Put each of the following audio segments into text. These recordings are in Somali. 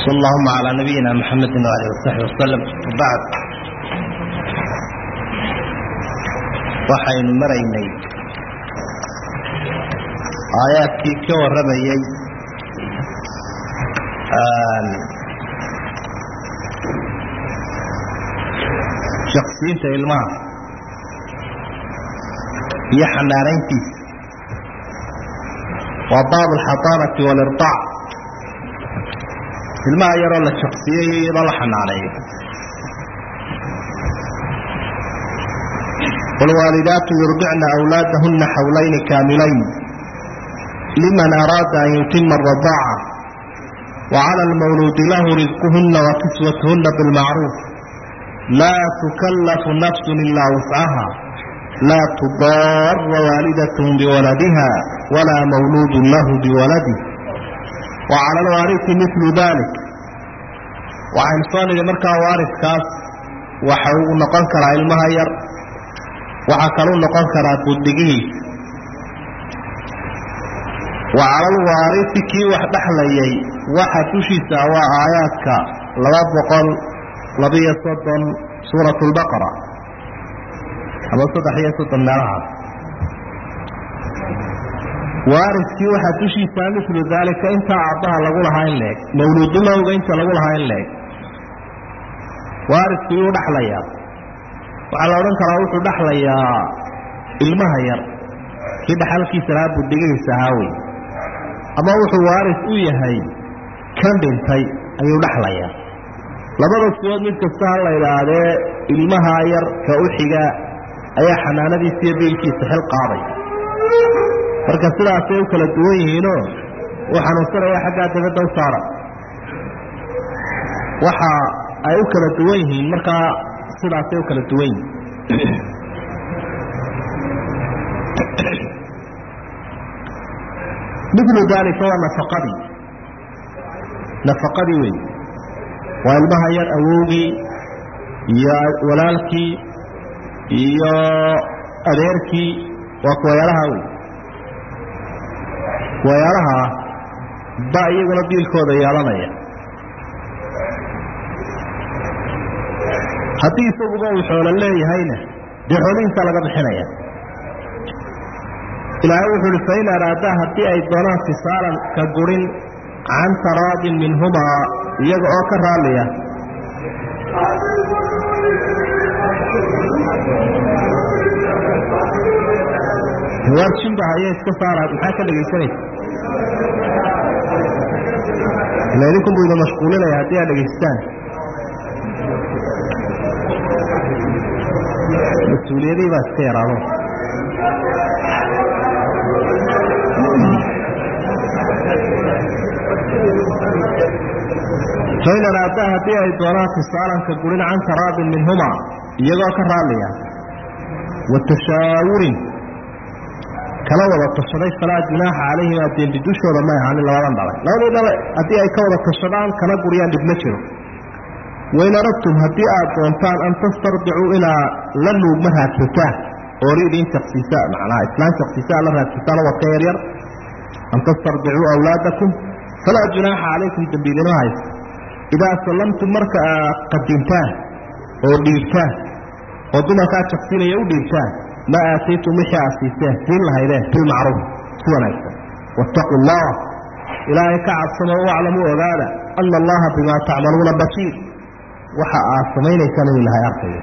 sal allahuma calaa nabiyina maxamedi waalihi wasaxbi wasalam wabacd waxaynu maraynay aayaadkii ka warramayey shaksiinta ilmaha iyo xanaanayntiisa waa baab alxadaanati waliraac ilmaha yaroo la shaksiyey iyadoo la xanaaneeyo wاlwaalidaatu yurdicna أwlaadahuna xawlayni kaamilayn liman araada an yutima الradaaca وعlى اlmawluudi lahu risquhuna wakiswatuhuna biاlmacruuf laa tukalafu nafsu ilaa wuscaha laa tudaara waalidaة biwaladiha walaa mawluud lahu biwaladih وcalى اlwaariثi mil dalik waxaynu soo nidhi markaa waaridkaas waxa uu noqon karaa ilmaha yar waxaa kaluu noqon karaa buddigihiisa wa cala alwaarisi kii wax dhexlayay waxa dushiisa waa aayaadka laba boqol labiyo soddon suurat lbaqara ama saddex iyo soddon meelahaas waariskii waxaa dushiisa milu daalika intaa aabbaha lagu lahaa in leeg mawluudulowga inta lagu lahaa in leeg waaridkii wuu dhexlayaa waxaa la odhan karaa wuxuu dhexlayaa ilmaha yar kii dhaxalkiisa lahaa buddigihiisa ahaa wey ama wuxuu waaris u yahay kan dhintay ayuu dhexlayaa labada sibood mid kasta ha la idhaahdee ilmaha yar ka u xiga ayaa xanaanadiisa iyo biilkiisa xil qaaday marka sidaasay u kala duwan yihiinoo uu xanuunsanaya xaggaa dabadda u saara waxa ay u kala duwan yihiin markaa sidaasay u kala duwan yihiin milu daalika waa nafaqadii nafaqadii wey waa ilmaha yar awowgii iyo walaalkii iyo adeerkii waa kuwayaalaha wey kuwayaalaha ba iyaguna biilkooda yeelanaya haddii isaguba uu xoolo leeyahayna dee xoolihiisaa laga bixinaya ilaahay wuxuu uhi fain araadaa haddii ay doonaan fisaalan ka gurin can taraadin minhumaa iyaga oo ka raalliya warjinba haya iska saara maxaa ka dhegaysanaysa ila idinkunbu idin mashquulinaya haddii aad dhegaystaan mas-uuliyadihii baa iska yaraado fain araadaa haddii ay doonaan fisaalanka gurin can taraadin minhumaa iyagoo ka raalliya wa tashaawurin kala wada tashaday falaa junaaxa calayhimaa dembi dushooda may ahaanin labadan dhalay labadii dhalay haddii ay ka wada tashadaan kana guriyaan dhib ma jiro wain aradtum haddii aad doontaan an tastardicuu inaa la nuugma raadsataan ooridiin shaksiisa macnaha islaan shaksiisaa la raadsataan wadka yaryar an tastardicuu awlaadakum falaa junaaxa calaykum dembiidinima hayso idaa sallamtum marka aad qadintaan oo dhiibtaan oo dumarkaa shaksinaya u dhiibtaan maa aataytum wixii aad siiseen siin lahaydeen bilmacruuf si wanaagsan waataquu allah ilaahay ka cabsamo waclamuu ogaada ana allaha bimaa tacmaluuna basiir waxa aad samaynaysaan inuu ilahay arkayo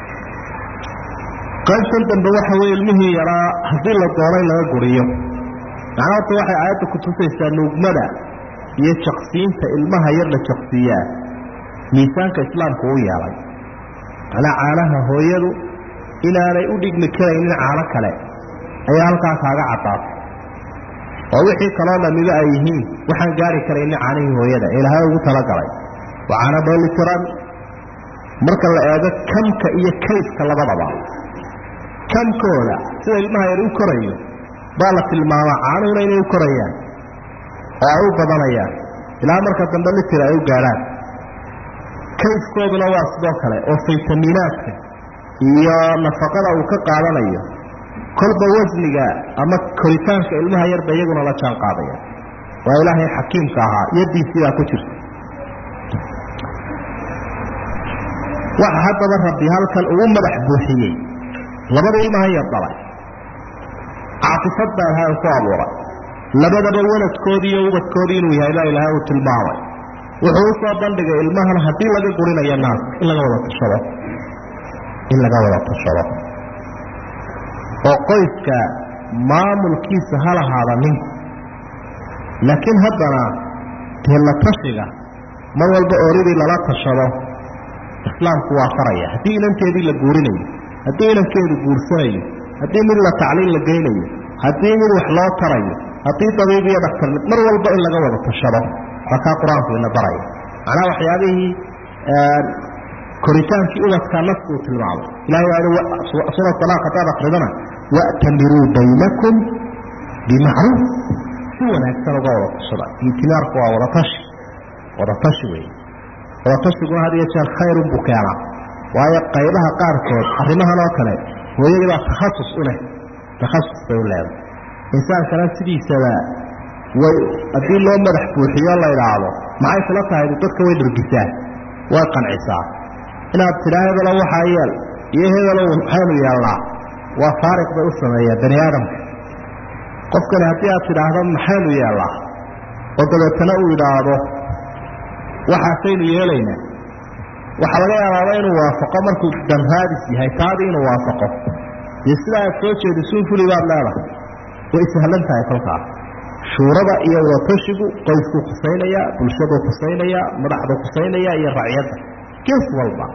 qaybtan dambe waxa weye ilmihii yaraa haddii la doonay laga guriyo macnaa horta waxay aayadda ku tusaysaa nuugmada iyo jaqsiinta ilmaha yar la jaqsiiyaa miisaanka islaamku u yeelay macnaa caanaha hooyadu inaanay u dhigmi karaynin caano kale ayaa halkaa kaaga caddaatay oo wixii kaloo dhamiba ay yihiin waxaan gaari karaynin caanihii hooyada ee ilahay ugu talagalay waa caano dheelitiran marka la eego kamka iyo kayfka labadaba kamkooda sida ilmaha yar u korayo baa la tilmaamaa caanuhuna inay u korayaan oo ay u badanayaan ilaa marka dambe litir ay u gaadhaan kayfkooduna waa sidoo kale oo faytamiinaadka iyo nafaqada uu ka qaadanayo kolba wasniga ama koritaanka ilmaha yarba iyaguna la jaan qaadaya waa ilaahay xakiimka ahaa yadiisii baa ku jirta waxa haddaba rabbi halkan ugu madax buuxiyey labada ilmaha yar dhalay caatifad baa ilahay ku abuuray labadaba waladkoodii iyo ubadkoodii inuu yahay baa ilaahay uu tilmaamay wuxuu usoo bandhigay ilmahan haddii laga gurinayo naaska in laga wada tashado in laga wada tashado oo qoyska maamulkiisa ha lahaada ninku laakiin haddana dee la tashiga mar walba ooridii lala tashado islaamku waa faraya haddii inanteedii la guurinayo haddii inankeedu guursanayo haddii mid la tacliin la geynayo haddii mid wax loo tarayo haddii dabiib iyo dhaktar mar walba in laga wada tashado waa kaa qur-aanku ina baraya macnaha waxyaabihii koritaankii ubadka naskuu tilmaamay ilahay waa sura alaaq hadaad akridana wa'tamiruu baynakum bimacruuf si wanaagsan uga wada tashada itimaarku waa wadatashi wadatashi wey wadatashigun had iyo jeer khayrun buu keenaa waayo qaybaha qaarkood arrimahan oo kale hooyadii baa takhasus u leh takhasus bay u leedahay insaankana sidiisaba way haddii loo madax buuxiyo la idhaahdo maxay kula tahay dadka way dhargisaa way qancisaa inaad tidhaa hebelo waxaa yeel iyo hebelo maxaynu yeelnaa waa faariq bay u sameeyaa bani aadamka qofkani haddii aad tidhaahdo maxaynu yeelnaa oo dabeetana uu idhaahdo waxaasaynu yeelaynaa waxaa laga yaabaaba inuu waafaqo markuu danraadis yahay taadii inuu waafaqo dee sidaa aad soo jeedisuun fuli baad leedahay way sahlan tahay kolkaas shuurada iyo wadatashigu qoyskuu khusaynayaa bulshaduu khusaynayaa madaxduu khusaynayaa iyo racyadda gees walba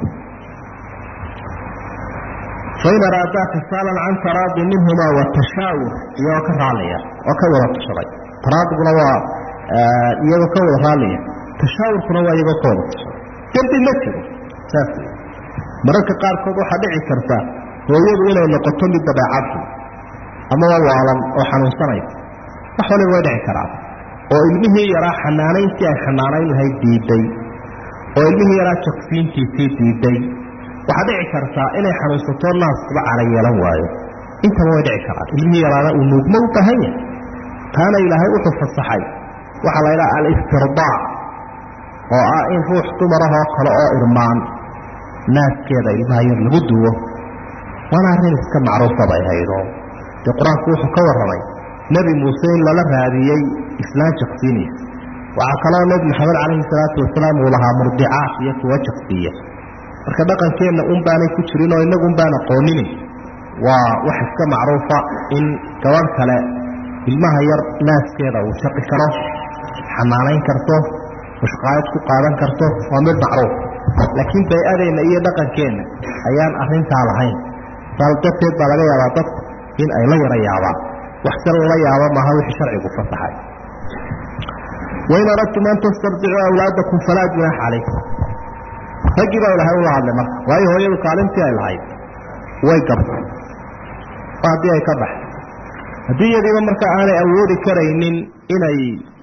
fain araadaa fisaalan can taraadi minhumaa watashaawur iyagoo ka raallaya oo ka wada tashaday taraadiguna waa iyagoo ka wada raallaya tashaawurkuna waa iyagoo ka wada tashaday dembi ma jiro saas wey mararka qaarkood waxaa dhici karta hooyadu inay noqoto mid dabeecadxun ama waa waalan oo xanuunsanaysa wax waliba way dhici karaan oo ilmihii yaraa xanaanayntii ay xanaanayn lahayd diiday oo ilmihii yaraa jogsiintiisii diiday waxaa dhici kartaa inay xanuunsato naaskuba cana yeelan waayo intaba way dhici karaan ilmihii yaraana uu nuugmo u baahan yahay taana ilaahay wuxuu fasaxay waxaa la ydhaha alistirdaa oo ah in ruux dumarahoo kale oo irmaan naaskeeda ilmaha yar lagu duwo waana arrin iska macruufa bay haydo dee qur-aanku wuxuu ka warramay nebi muuse in lala raadiyey islaan jaqsiinaysa waxaa kaloo nebi maxamed calayhi salaatu wasalaam uu lahaa murdicaat iyo kuwa jaqsiiya marka dhaqankeenna un baanay ku jirin oo innagun baan aqoonini waa wax iska macruufa in gabadh kale ilmaha yar naaskeeda uu jaqi karo xanaanayn karto mushqaayad ku qaadan karto waa mid macruuf laakiin bay-adeenna iyo dhaqankeenna ayaan arrintaa lahayn saal darteed baa laga yaabaa dadku in ay la yara yaabaan wax se lala yaabo maaha wixii sharcigu fasaxay wain aradtum an tastarjicuu awlaadakum falaa junaaxa calaykum raggii baa ilahay ula hadlay marka waayo hooyadu kaalintii ay lahayd way gabtay haddii ay ka baxay haddii iyadiiba marka aanay awoodi karaynin inay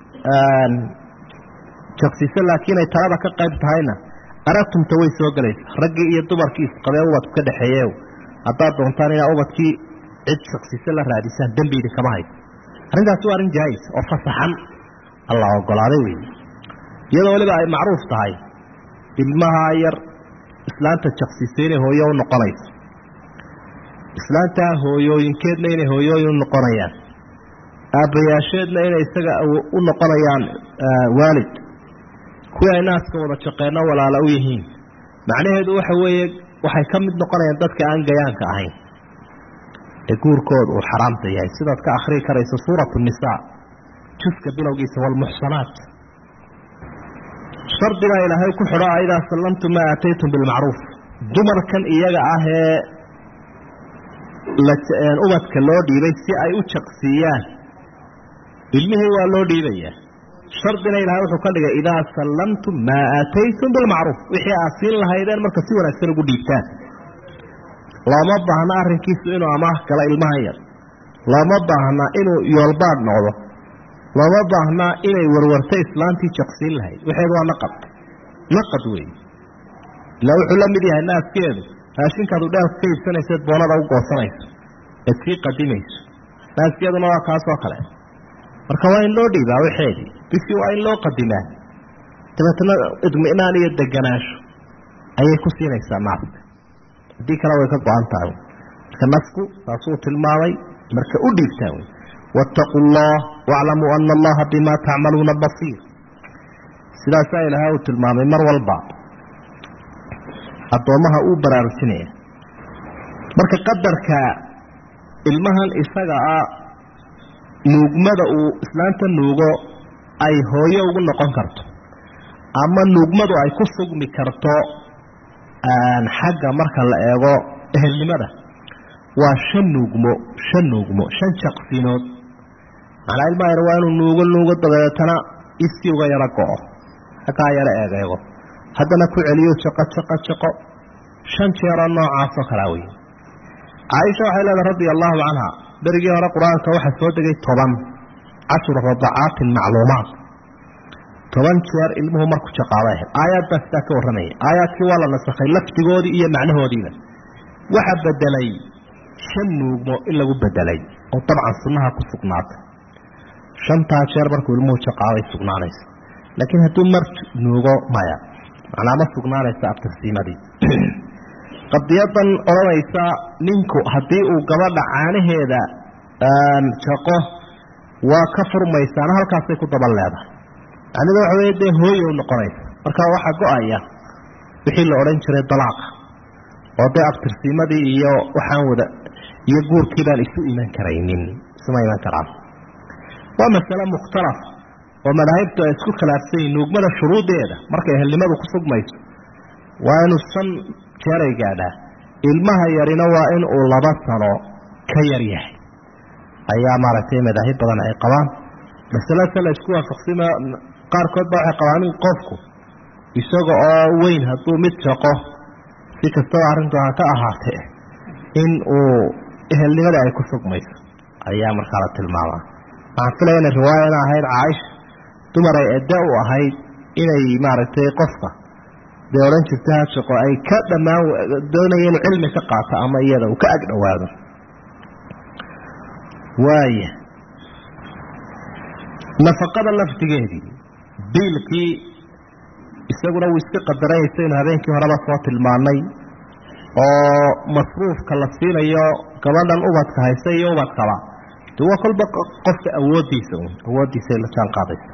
jaqsiso laakiin ay talada ka qayb tahayna aragtumta way soo gelaysa raggii iyo dumarkii isqabee ubadku ka dhexeeye haddaad doontaan inaa ubadkii cid shaksiso la raadisaan dembi idinkama hayso arrintaasi waa arrin jaais oo fasaxan alla ogolaaday wey iyadoo weliba ay macruuf tahay ilmaha yar islaanta jaksiso inay hooyo u noqonayso islaantaa hooyooyinkeedna inay hooyooyin u noqonayaan aabbayaasheedna inay isaga u noqonayaan waalid kuwii ay naaska wada jaqeenno walaala u yihiin macnaheedu waxa weeye waxay ka mid noqonayaan dadka aan gayaanka ahayn ee guurkooda uu xaraamta yahay sidaad ka akhrii karayso suuratu nisaa juska bilowgiisa walmuxsanaat shardigaa ilaahay ku xidho a idaa sallamtum maa aataytum bilmacruuf dumarkan iyaga ah ee ubadka loo dhiibay si ay u jaqsiiyaan ilmihii waa loo dhiibayaa shardina ilahay wuxuu ka dhigay idaa sallamtum maa aataytum bilmacruuf wixii aad siin lahaydeen marka si wanaagsan ugu dhiibtaan looma baahna arrinkiisu inuu amaah gala ilmahan yar looma baahna inuu yoolbaadh noqdo looma baahna inay warwarto islaantii jaqsiin lahayd waxeedu waa naqad naqad weeye ilaa wuxuu la mid yahay naaskeedu raashinkaadu dheelka ka iibsanayseed boonada u goosanayso eed sii qadimayso naaskeeduna waa kaasoo kale marka waa in loo dhiibaa waxeedii bisi waa in loo qadimaa dabeetna idminaan iyo deganaansho ayay ku siinaysaa maarka haddii kale way ka go-an tahay marka nafku saasuu tilmaamay marka u dhiibtaa wey waataquu allah waaclamuu ana allaha bima tacmaluuna basiir sidaasaa ilaahay uu tilmaamay mar walba addoommaha uu baraarujinaya marka qadarka ilmahan isaga ah nuugmada uu islaanta nuugo ay hooyo ugu noqon karto ama nuugmadu ay ku sugmi karto xagga marka la eego ehelnimada waa shan nuugmo shan nuugmo shan jaqsinood macnaa ilmaha yar waa inuu nuugo nuugo dabeetana isii uga yaro go-o hakaa yaro eegeego haddana ku celiyo jaqo jaqo jaqo shan jeeroo noocaasoo kalaa wey caaisha waxay leedahay radia allahu canha berigii hore qur-aanka waxaa soo degay toban cashru radacaatin macluumaat toban jeer ilmuhu marku jaqaaba ahayd aayaad baa sidaa ka warramaya aayaadkii waa la nasakhay lafdigoodii iyo macnahoodiiba waxa bedelay shan nuugmo in lagu bedelay oo dabcan sunnaha ku sugnaatay shantaa jeer markuu ilmuhu jaqaabay sugnaanaysa laakiin hadduu mar nuugo maya macnaa ma sugnaanaysa abtirsiimadii qadiyadan odhanaysa ninku haddii uu gabadha caanaheeda jaqo waa ka furmaysaana halkaasay ku daban leedahay macnida waxa wey dee hooye u noqonaysa marka waxaa go-aya wixii la odhan jiray dalaaqa oo dee abtirsiimadii iyo waxaan wada iyo guurkii baan isu iman karaynin isuma iman karaan waa masale mukhtalaf oo madaahibtu ay isku khilaafsan yihin nuugmada shuruudeeda markay ehelnimadu ku sugmayso waa inuu shan jeeray gaadhaa ilmaha yarina waa in uu laba sano ka yar yahay ayaa maaragtay madaahib badan ay qabaan masalase la isku waafaqsima qaarkood baa waxay qabaan in qofku isaga oo weyn hadduu mid jaqo si kastaba arrintu ha ka ahaatee in uu ehelnimada ay ku sugmayso ayaa markaa la tilmaamaa waxaan filaya inay riwaayana ahayd caaisha dumar ay edda u ahayd inay maaragtay qofka dee odhan jirta hajaqo ay ka dhammaan doonaya inuu cilmi ka qaato ama iyada uu ka ag dhowaado waaya nafaqada laftigeedii biilkii isaguna wuu iska qadaranaysaynu habeenkii horeba soo tilmaanay oo masruufka la siinayo gabadhan ubadka haysa iyo ubadkaba de waa kolba qofka awoodiisa un awooddiisay la jaan qaadaysa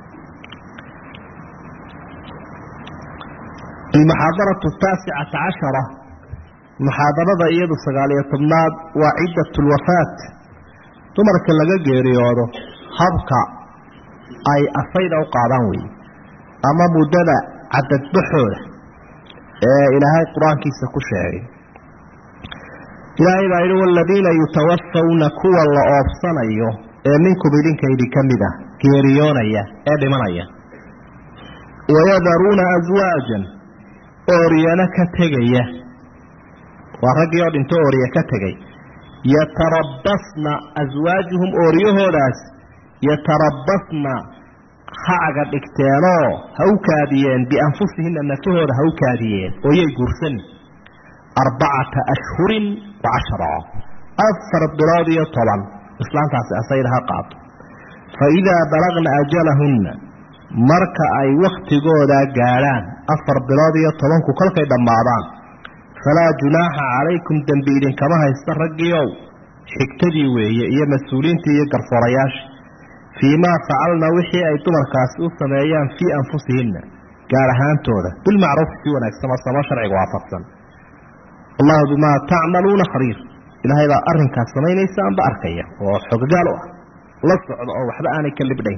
almuxaadaratu taasicata cashara muxaadarada iyadu sagaaliyo tobnaad waa ciddat lwafaat dumarka laga geeriyoodo habka ay asayda u qaadaan weeye ama muddada cadadbaxooda ee ilaahay qur-aankiisa ku sheegay ilaahay baa yidhi waladiina yutawafawna kuwa la oobsanayo ee minkum idinkaydi ka mid ah geeriyoonaya ee dhimanaya wayadaruuna aswaajan ooryana ka tegaya waa raggii oo dhinto oorya ka tegay yatarabbasna aswaajuhum ooryahoodaas yatarabbasna hacaga dhigteenoo ha u kaadiyeen bianfusihinna nafahooda ha u kaadiyeen ooyay guursan arbacata ashhurin wa cashara afar bilood iyo toban islaantaasi asayda ha qaato fa idaa balagna ajalahunna marka ay wakhtigooda gaadhaan afar bilood iyo tobanku kolkay dhammaadaan falaa junaaxa calaykum dembi idinkama haysta raggiiow xigtadii weeye iyo mas-uuliintii iyo garsoorayaasha fii maa facalna wixii ay dumarkaasi u sameeyaan fii anfusihinna gaar ahaantooda bilmacruufi si wanaagsan oo samo sharciga waafaqsan allahu bimaa tacmaluuna khabiir ilaahay baa arrinkaas samaynaysa amba arkaya oo xoggaal u ah la socdo oo waxba aanay ka libdhayn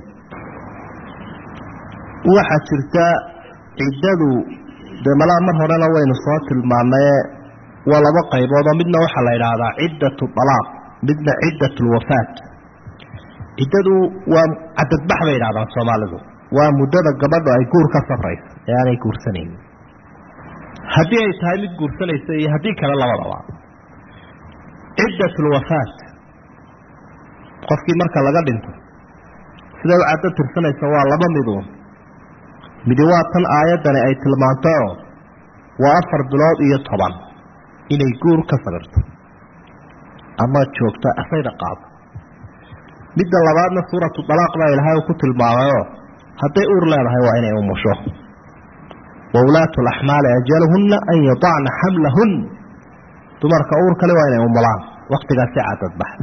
waxaa jirta ciddadu dee malaa mar horena waynu soo tilmaanaye waa laba qaybood oo midna waxaa la yidhaahdaa ciddatu dalaaq midna ciddatu lwafaat ciddadu waa cadadbax bay yidhahdaan soomaalidu waa muddada gabadhu ay guur ka safrayso ee aanay guursanayn haddii ay tahay mid guursanaysa iyo haddii kale labadaba ciddat lwafaat qofkii marka laga dhinto siday u caddo tirsanaysa waa laba miduun midi waa tan aayaddani ay tilmaantayoo waa afar bilood iyo toban inay guur ka sabirto ama joogto asayda qaado midda labaadna suuratu dalaaq baa ilaahay uu ku tilmaamayoo hadday uur leedahay waa inay umusho waulaatu laxmaali ajaluhunna an yadacna xamlahun dumarka uur kale waa inay umulaan waktigaasi cadadbaxda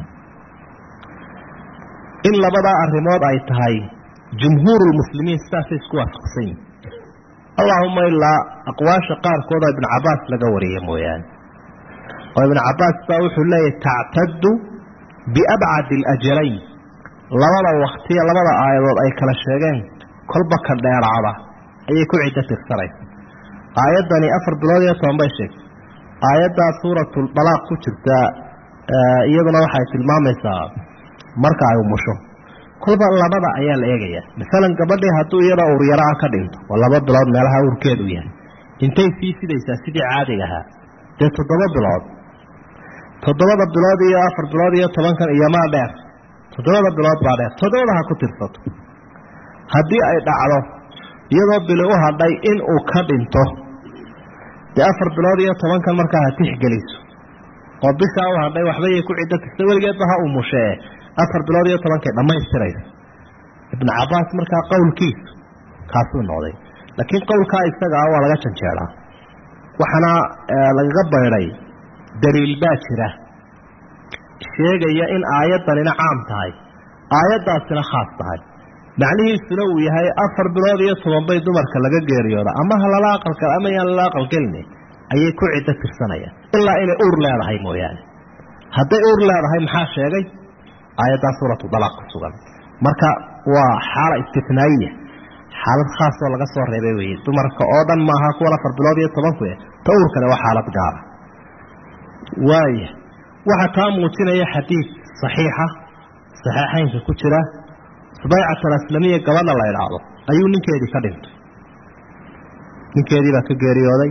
in labadaa arrimood ay tahay jumhuuru lmuslimiin sidaasay isku waafaqsan yihin allahuma ilaa aqwaasha qaarkood oo ibnu cabaas laga wariya mooyaane oo ibnu cabaas baa wuxuu leeyahy tactadu biabcadi alajalayn labada waktiya labada aayadood ay kala sheegeen kolba ka dheeraada ayay ku ciddo tirsanaysa aayaddani afar bilood iyo toban bay sheegtay aayaddaa suuratulbalaaq ku jirta iyaduna waxay tilmaamaysaa marka ay umusho kolba labada ayaa la eegayaa masalan gabadhii hadduu iyada uryara-a ka dhinto oo laba bilood meelaha uurkeedu yahay intay sii sidaysaa sidii caadiga ahaa dee toddoba bilood toddobada bilood iyo afar bilood iyo tobankan iyo maa dheer toddobada bilood baa dheer toddobada ha ku tirsato haddii ay dhacdo iyadoo bili u hadhay in uu ka dhinto dee afar bilood iyo tobankan markaa ha tixgeliso oo bishaa u hadhay waxbayay ku ciddo tirsa weligeedba ha umushee afar bilood iyo tobankay dhammaystiraysa ibnu cabaas markaa qowlkiisu kaasuu noqday laakiin qowlkaa isagaa waa laga janjeeraa waxaana lagaga baydhay daliil baa jira sheegaya in aayaddanina caam tahay aayaddaasina khaas tahay macnihiisuna uu yahay afar bilood iyo toban bay dumarka laga geeriyooda ama ha lala aqalka ama yaan lala aqalgelina ayay ku ciddo tirsanayaan ilaa inay uur leedahay mooyaane hadday uur leedahay maxaa sheegay aayaddaa suuratu dalaaq ku sugan marka waa xaala istinaayiya xaalad khaasoo laga soo reebay weye dumarka oo dhan maaha kuwan afar bilood iyo tobanku ta uur kale waa xaalad gaara waaya waxaa taa muujinaya xadiid saxiixa saxiixaynka ku jira subaycat alaslamiya gabadha la idhaahdo ayuu ninkeedii ka dhintay ninkeedii baa ka geeriyooday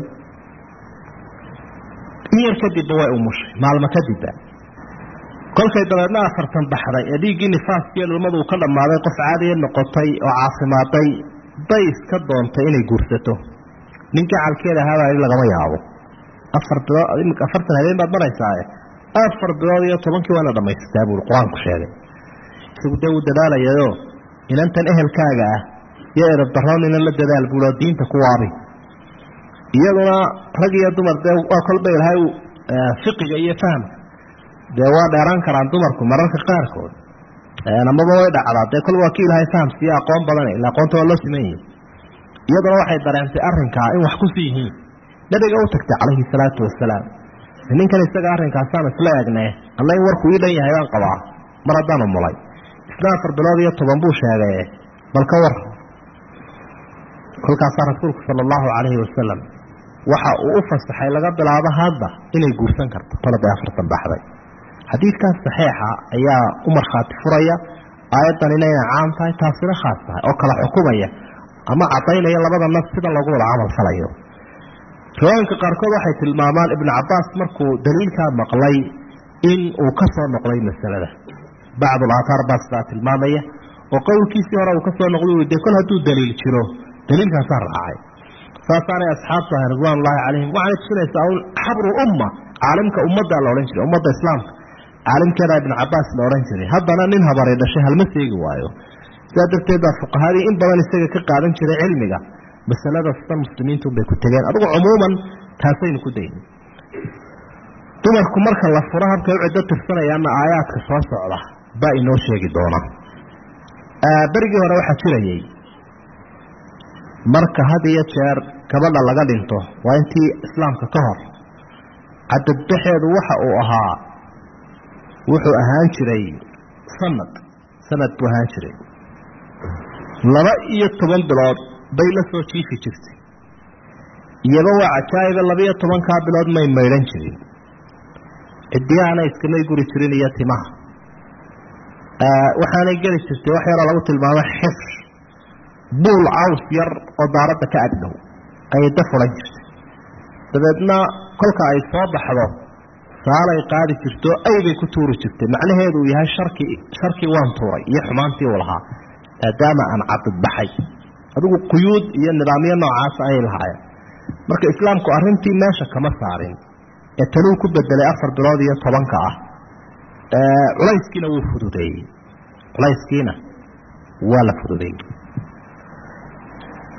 in yar kadibba way umushay maalmo kadibba kolkay dabeedna afartan baxday ee dhiiggii nifaaskiiyo dhulmadu uu ka dhammaaday qof caadiya noqotay oo caafimaaday bay iska doontay inay guursato nin gacalkeeda ahaabaa lagama yaabo afar bilood afartan habeen baad maraysaae afar bilood iyo tobankii waana dhamaysataa buui qur-aanku sheegay isagu dee uu dadaalayayo inantan ehelkaaga ah iyo erabdaroon inan la dadaal buuloo diinta ku waabi iyaduna rag iyo dumar dee waa kolba ilahay fiqiga iyo fahamka dee waa dheeraan karaan dumarku mararka qaarkood amaba way dhacdaa dee kolba waa ki ilahay fahamsiiyo aqoon badan ila aqoonta waa loo siman yihi iyaduna waxay dareentay arrinkaa in wax kusi yihiin nabiga u tagtay calayhi salaatu wasalaam ninkan isaga arrinkaasaan isla eegne alla in warku ii dhan yahay baan qabaa mar haddaan umulay isna afar bilood iyo toban buu sheegay bal ka war kolkaasaa rasuulku sala allahu calayhi wasalam waxa uu u fasaxay laga bilaabo hadda inay guursan karto tolada afartan baxday xadiidkaas saxiixa ayaa u markhaati furaya aayaddan inayna caam tahay taasina khaas tahay oo kala xukumaya ama cadaynaya labada nas sida lagu wada camal falayo riwaayinka qaarkood waxay tilmaamaan ibnu cabaas markuu daliilkaa maqlay in uu ka soo noqday masalada bacdu laataar baa sidaa tilmaamaya oo qowlkiisii hore uu ka soo noqday de kol hadduu daliil jiro daliilkaasaa raacay saasaanay asxaabtu ahay ridwaan ullahi calayhim waxaanay tusinaysaa un xabru umma caalimka ummaddaa la odhan jiray ummadda islaamka caalimkeedaa ibnu cabaas la odhan jiray haddana nin habari dhashay halma seegi waayo sidaa darteed baa fuqahadii in badan isaga ka qaadan jiray cilmiga masalada sida muslimiintu bay ku tegeen adugu cumuuman taasaynu ku dayna dumarku marka la furo habkay u ciddo tirsanayaanna aayaadka soo socda baa inoo sheegi doona berigii hore waxaa jirayay marka had iyo jeer gabadha laga dhinto waa intii islaamka ka hor cadadbaxeedu waxa uu ahaa wuxuu ahaan jiray sanad sanad buu ahaan jiray laba iyo toban bilood bay la soo jiifi jirtay iyaba waa cajaa'iba labaiyo tobankaa bilood may maydhan jirin cidiyahana iskamay guri jirin iyo timaha waxaanay geli jirtay wax yaroo lagu tilmaamo xifr buul caws yar oo daaradda ka agdhow ayay da fulan jirtay dabeedna kolka ay soo baxdo saalay qaadi jirto aybay ku tuuri jirtay macnaheedu uu yahay sharkii sharkii waan tuuray iyo xumaantii uu lahaa maadaama aan cadadbaxay adigu quyuud iyo nidaamyo noocaasa ayay lahaayeen marka islaamku arrintii meesha kama saarin ee tanuu ku bedelay afar bilood iyo tobanka ah culayskiina wuu fududeeyey culayskiina waa la fududeeyey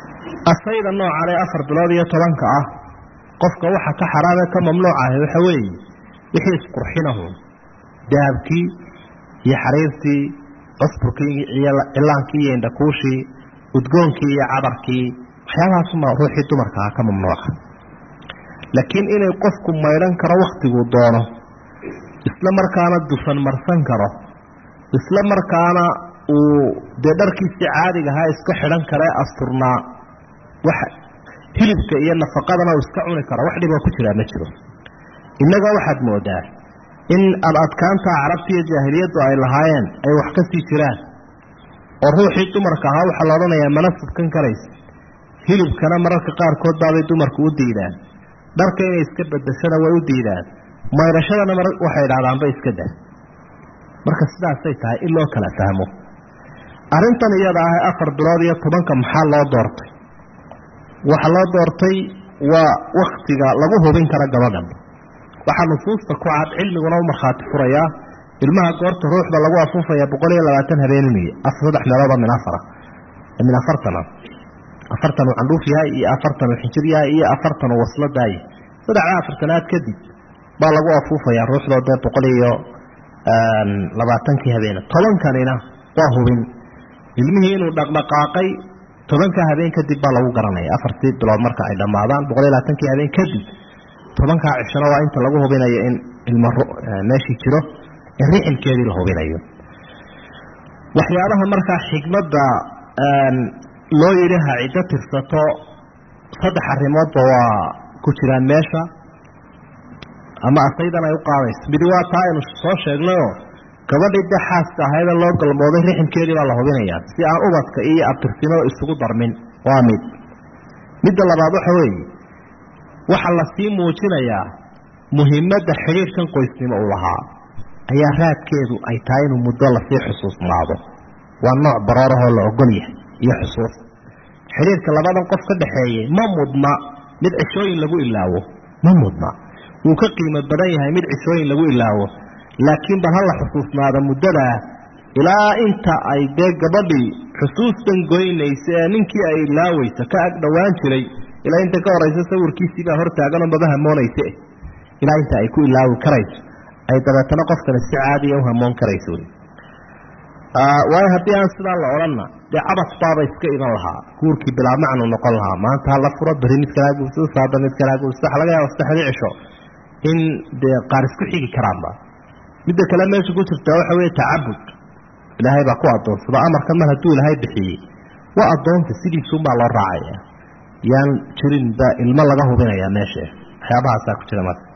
asayda noocan ee afar bilood iyo tobanka ah qofka waxa ka xaraame ka mamnuuc ahi waxa weeye wixii isqurxinahu dahabkii iyo xariirtii cusburkii iyo cilaankii iyo indhakuushii udgoonkii iyo cadarkii waxyaabahaasuma ruuxii dumarka ah ka mamnuuca laakiin inay qofku maydhan karo wakhtiguu doono isla markaana dufan marsan karo isla markaana uu dee dharkiisii caadiga ahaa iska xidhan kara ee asturnaa wax hilibka iyo nafaqadana uu iska cuni karo wax dhiboo ku jiraa ma jiro innaga waxaad moodaa in ad adkaanta carabta iyo jaahiliyaddu ay lahaayeen ay wax ka sii jiraan oo ruuxii dumarka ahaa waxaa la odhanayaa mana subkan karaysa hilibkana mararka qaarkood baabay dumarku u diidaan dharka inay iska bedashana way u diidaan maydhashadana mar waxay idhahdaanba iska dah marka sidaasay tahay in loo kala fahmo arrintan iyada ah ee afar bilood iyo tobanka maxaa loo doortay waxaa loo doortay waa wakhtiga lagu hubin karo gabadhan waxaa nusuusta ku cad cilmiguna u markhaati furayaa ilmaha goorta ruuxda lagu afuufaya boqol iyo labaatan habeenimiy saddex meeloodoo min afara min afartana afartan uu candhuuf yahay iyo afartan uu xinjir yahay iyo afartan uu wasladaaye saddexda afartanaad kadib baa lagu afuufayaa ruuxdoo dee boqol iyo labaatankii habeene tobankanina waa hubin ilmihii inuu dhaqdhaqaaqay tobanka habeen kadib baa lagu garanaya afartii bilood marka ay dhammaadaan boqol iyo labaatankii habeen kadib tobankaa cishona waa inta lagu hubinayo in ilmo meeshii jiro in rixilkeedii la hubinayo waxyaabaha markaa xikmadda loo yidhi ha ciddo tirsato saddex arrimoodba waa ku jiraan meesha ama asaydan ay u qaadayso midi waa taa aynu soo sheegnayoo gabadhii dee xaaska ahaydee loo galmooday rixilkeedii baa la hubinayaa si aan ubadka iyo abtirsimada isugu darmin waa mid midda labaad waxa weeye waxaa lasii muujinayaa muhimadda xidhiirkan qoysnimo uu lahaa ayaa raadkeedu ay tahay inuu muddo lasii xusuusnaado waa nooc baroorahoo la ogol yahay iyo xusuus xidhiirka labadan qof ka dhaxeeyey ma mudna mid cishooyin lagu ilaawo ma mudna wuu ka qiimo badan yahay mid cishooyin lagu ilaawo laakiin bal hala xusuusnaada muddadaa ilaa inta ay dee gabadhii xusuustan goynaysa ee ninkii ay ilaaweysa ka ag dhowaan jiray ilaa inta ka horaysa sawirkiisiibaa hortaaganoo maba hamoonayse ilaa inta ay ku ilaawi karayso ay dabeetana qofkani si caadiya u hamoon karayso wy waayo haddii aan sidaa la odhanna dee cabas baaba iska iman lahaa guurkii bilaa macnu noqon lahaa maanta hala furo beri mid kalaa guursado saaba mid kalaa guursado waxa laga yaaba saddexdii cisho in dee qaar isku xigi karaanba midda kale meesha ku jirtaa waxa weeye tacabud ilaahay baa ku addoonsada amarkan mar hadduu ilaahay bixiyey waa addoonta sidiisuunbaa loo raacaya yaan jirin ba ilmo laga hubinayaa meesha waxyaabahaasaa ku jira marka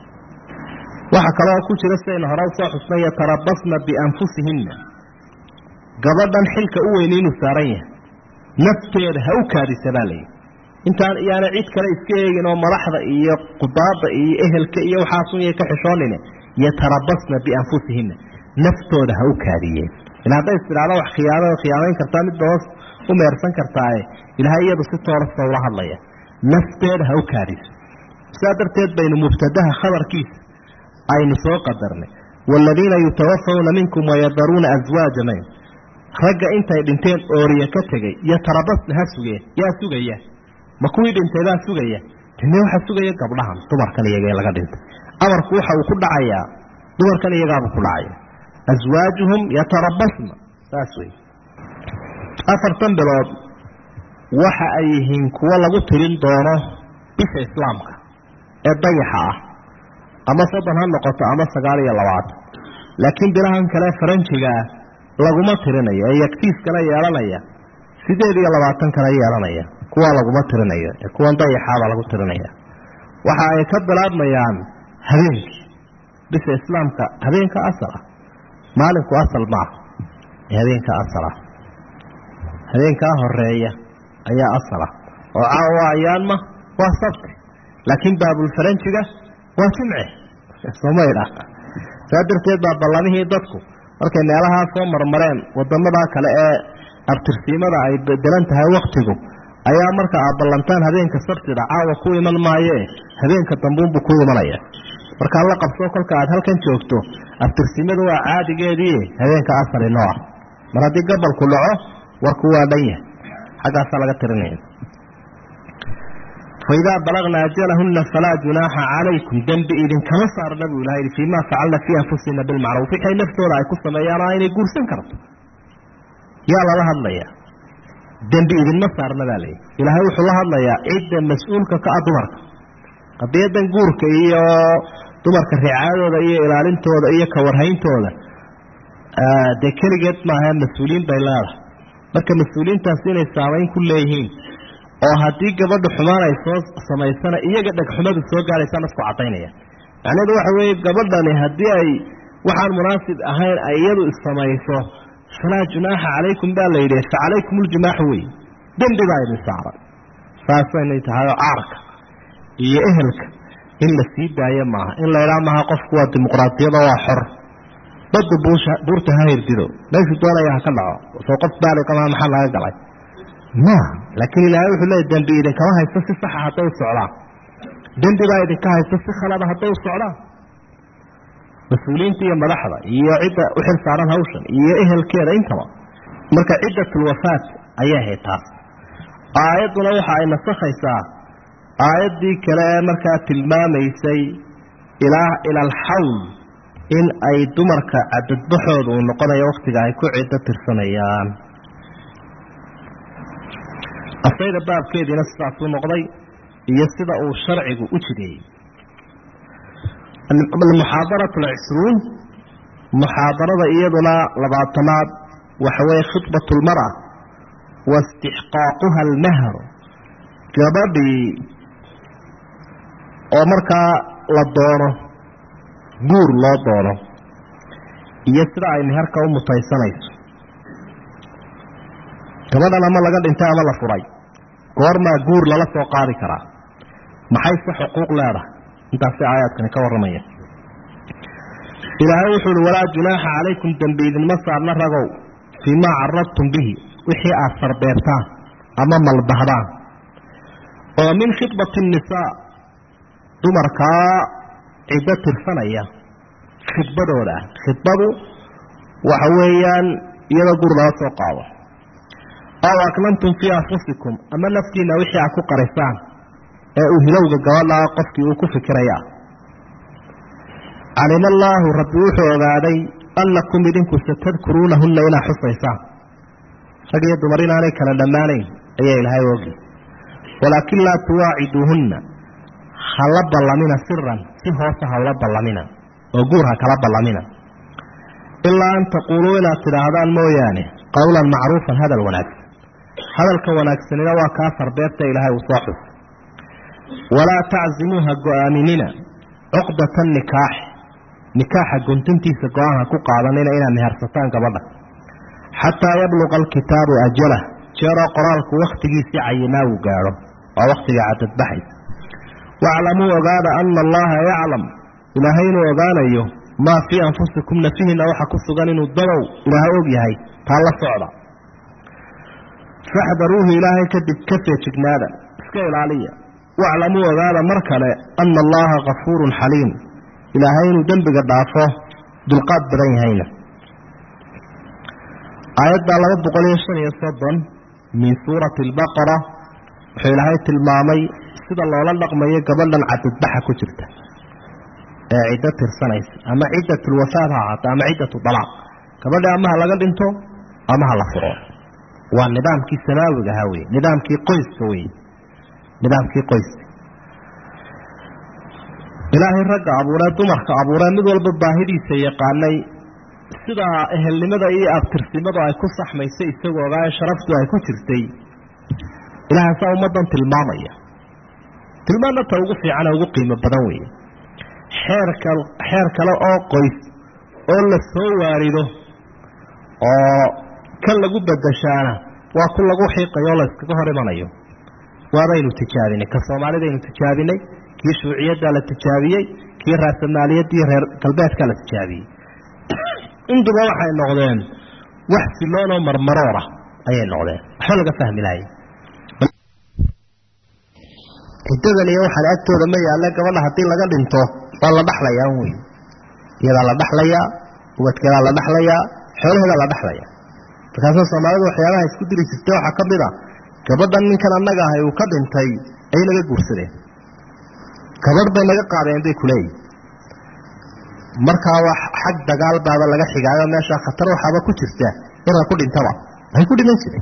waxaa kaloo ku jira sidaynu hore usoo xusnay yatarabasna bianfusihinna gabadhan xilka u weyni inuu saaran yahay nafteeda ha u kaadisa baa layidhi intaan iyaana cid kale iska eegin oo madaxda iyo qudaada iyo ehelka iyo waxaasun yay ka xishoonine yatarabasna bianfusihinna naftooda ha u kaadiyeen ila hadday istidhaada wax khiyaano khiyaamayn kartaa midba hoos u meersan kartaaye ilaahay iyadu si toorasa ula hadlaya nafteeda ha u kaadiso sidaa darteed baynu mubtadaha khabarkiisa aynu soo qadarnay waaladiina yutawafawna minkum wayadaruuna aswaaja mayn ragga intay dhinteen ooriya ka tegay yatarabasna ha sugeen yaa sugaya ma kuwii dhintay baa sugaya dine waxaa sugaya gabdhahan dumarkan iyagee laga dhintay amarku waxa uu ku dhacayaa dumarkan iyagaabuu ku dhacaya aswaajuhum yatarabasna saas wey afartan bilood waxa ay yihiin kuwo lagu tirin doono bisha islaamka ee dayaxa ah ama soddon ha noqoto ama sagaal iyo labaatan laakiin bilahan kale faranjigaa laguma tirinayo ee yagtiiskana yeelanaya sideed iyo labaatan kale yeelanaya kuwaa laguma tirinayo ee kuwan dayaxaabaa lagu tirinaya waxa ay ka bilaabmayaan habeenkii bisha islaamka habeenka asal ah maalinku asal maaha ee habeenka asal ah habeenkaa horeeya ayaa asal ah oo caawa ayaanma waa sabti laakiin baabulfaranjiga waa jimce somaydha saa darteed baa ballamihii dadku markay meelahaa soo marmareen wadamadaa kale ee abtirsiimada ay bedelan tahay waktigu ayaa marka aad ballantaan habeenka sabtida caawa ku iman maayee habeenka dambuunbu ku imanaya markaa la qabso kolka aad halkan joogto abtirsimadu waa caadigeedii habeenka asali noo ah mar haddii gabalku dhaco warku waa dhan yahay xaggaasaa laga tirinaya faidaa balagna ajalahuna falaa junaaxa calaykum dembi idinkama saarna buu ilaha yidhi fiimaa facalna fii anfusina bilmacruuf wixay naftooda ay ku sameeyaan oo inay guursan karto yaa lala hadlayaa dembi idinma saarna baa layihi ilaahay wuxuu la hadlayaa cidda mas-uulka ka ah dumarka qadiyadan guurka iyo dumarka ricaadooda iyo ilaalintooda iyo kawarhayntooda dee keligeed maaha mas-uuliyiin bay leedahay marka mas-uuliyiintaasi inay saamayn ku leeyihiin oo haddii gabadha xumaan ay soo samaysana iyaga dhegxumadu soo gaaraysaa nasku cadaynaya macnaheedu waxa weeye gabadhani haddii ay waxaan munaasib ahayn ay iyadu issamayso falaa junaaxa calaykum baa la yidhi fa calaykum uljunaaxu wey dembi baa idin saaran saasaynay tahay oo caarka iyo ehelka in la sii daayo maaha in la idhaa maaha qofku waa dimuqraadiyado waa xor badda buusha buurta ha hirdido meeshuu doonaya ha ka dhaco soo qof baaliqamaa maxaa laga galay maaha laakiin ilaahay wuxuu leeya dembi idinkama haysto si saxa hadday u socdaan dembi baa idinka haysto si khalada hadday u socdaan mas-uuliyiinta iyo madaxda iyo cidda u xil saaran hawshan iyo ehelkeeda intaba marka ciddatulwafaat ayay ahayd taas aayadduna waxa ay nasakhaysaa aayaddii kale ee markaa tilmaamaysay ilaa ila alxawl in ay dumarka cadadbaxooda uu noqonayo wakhtiga ay ku ciddo tirsanayaan asayda baabkeediina sidaasuu noqday iyo sida uu sharcigu u jideeyey almuxaadaratu alcishruun muxaadarada iyaduna labaatanaad waxa weeye khidbat lmara wa istixqaaquha almahr gabadhii oo markaa la doono guur loo doono iyo sida ay meherka u mutaysanayso gabadhan ama laga dhintay ama la furay goormaa guur lala soo qaadi karaa maxayse xuquuq leedahay intaasi aayaadkani ka warramaya ilaahay wuxuu uhi walaa junaaxa calaykum dembi idinma saarna ragow fii maa caradtum bihi wixii aad sarbeertaan ama malbahdaan oo min khidbati nnisaa dumarkaa ciddo tirsanaya khidbadooda ah khidbadu waxa weeyaan iyadoo gur lala soo qaado aw aknantum fii anfusikum ama naftiina wixii aad ku qarisaan ee uu hilowga gabadhaa qofkii uu ku fikirayaa calima allaahu rabbi wuxuu ogaaday annakum idinku satadkuruunahunna inaad xusaysaan rag iyo dumar inaanay kala dhammaanayn ayaa ilaahay ogi walaakin laa tuwaaciduuhunna hala ballamina siran si hoose hawla ballamina oo guur ha kala ballamina ilaa an taquuluu inaad tidhaahdaan mooyaane qowlan macruufan hadal wanaagsan hadalka wanaagsanina waa kaa sarbeebta ilaahay uu soo xus walaa taczimuuha go-aaminina cuqdata nikaaxi nikaaxa guntintiisa go-aan ha ku qaadanina inaad mehersataan gabadha xataa yabluqa alkitaabu ajalah jeeroo qoraalku wakhtigiisii cayinaa uu gaadho waa wakhtiga cadadbaxaysa waaclamuu ogaada ana allaha yaclam ilaahay inuu ogaanayo maa fii anfusikum nafihiina waxa ku sugan inuu dadow ilaahay og yahay taa la socda faxdaruuhu ilaahay kadib ka feejignaada iska ilaaliya waclamuu ogaada mar kale ana allaha kafuurun xaliim ilaahay inuu dembiga dhaafo dulqaad badan yahayna aayadda laba boqol iyo shan iyo soddon min suurati albaqara wuxuu ilaahay tilmaamay sida loola dhaqmayo gabadhan cadadbaxa ku jirta ee ciddo tirsanaysa ama ciddatulwafaad ha ahaato ama ciddatu dalaaq gabadha ama ha laga dhinto ama ha la furo waa nidaamkii samaawiga ahaa wey nidaamkii qoyska wey nidaamkii qoyska ilaahay ragga abuuree dumarka abuuree mid walba baahidiisa yaqaanay sidaa ehelnimada iyo abtirsimadu ay ku saxmaysay isagoo ogaa sharaftu ay ku jirtay ilaahasaa ummaddan tilmaamaya tilmaanna ta ugu fiicane ugu qiimo badan weeye xeerka xeer kale oo qoys oo la soo waarido oo kan lagu bedeshaana waa ku lagu xiiqayo oo la iskaga hor imanayo waabaynu tijaabinay ka soomaalidaynu tijaabinay kii shuuciyaddaa la tijaabiyey kii raasamaaliyadii reer galbeedkaa la tijaabiyey intuba waxay noqdeen wax siloonoo marmaroora ayay noqdeen waxba laga fahmi lahay ciddadan iyo waxaan agtooda ma yaalle gabadha haddii laga dhinto waa la dhaxlayaa wey iyadaa la dhaxlayaa ubadkeedaa la dhaxlayaa xoolaheedaa la dhaxlayaa markaasa soomaalidu waxyaabaha isku diri jirtay waxaa ka mid a gabadhan ninkan annaga ahay uu ka dhintay ayay naga guursadeen gabadh bay naga qaadeen bay kuleeyihin markaa wax xag dagaal baaba laga xigaayo meeshaa khatar waxaaba ku jirta inaa ku dhintaba waxay ku dhiman jireen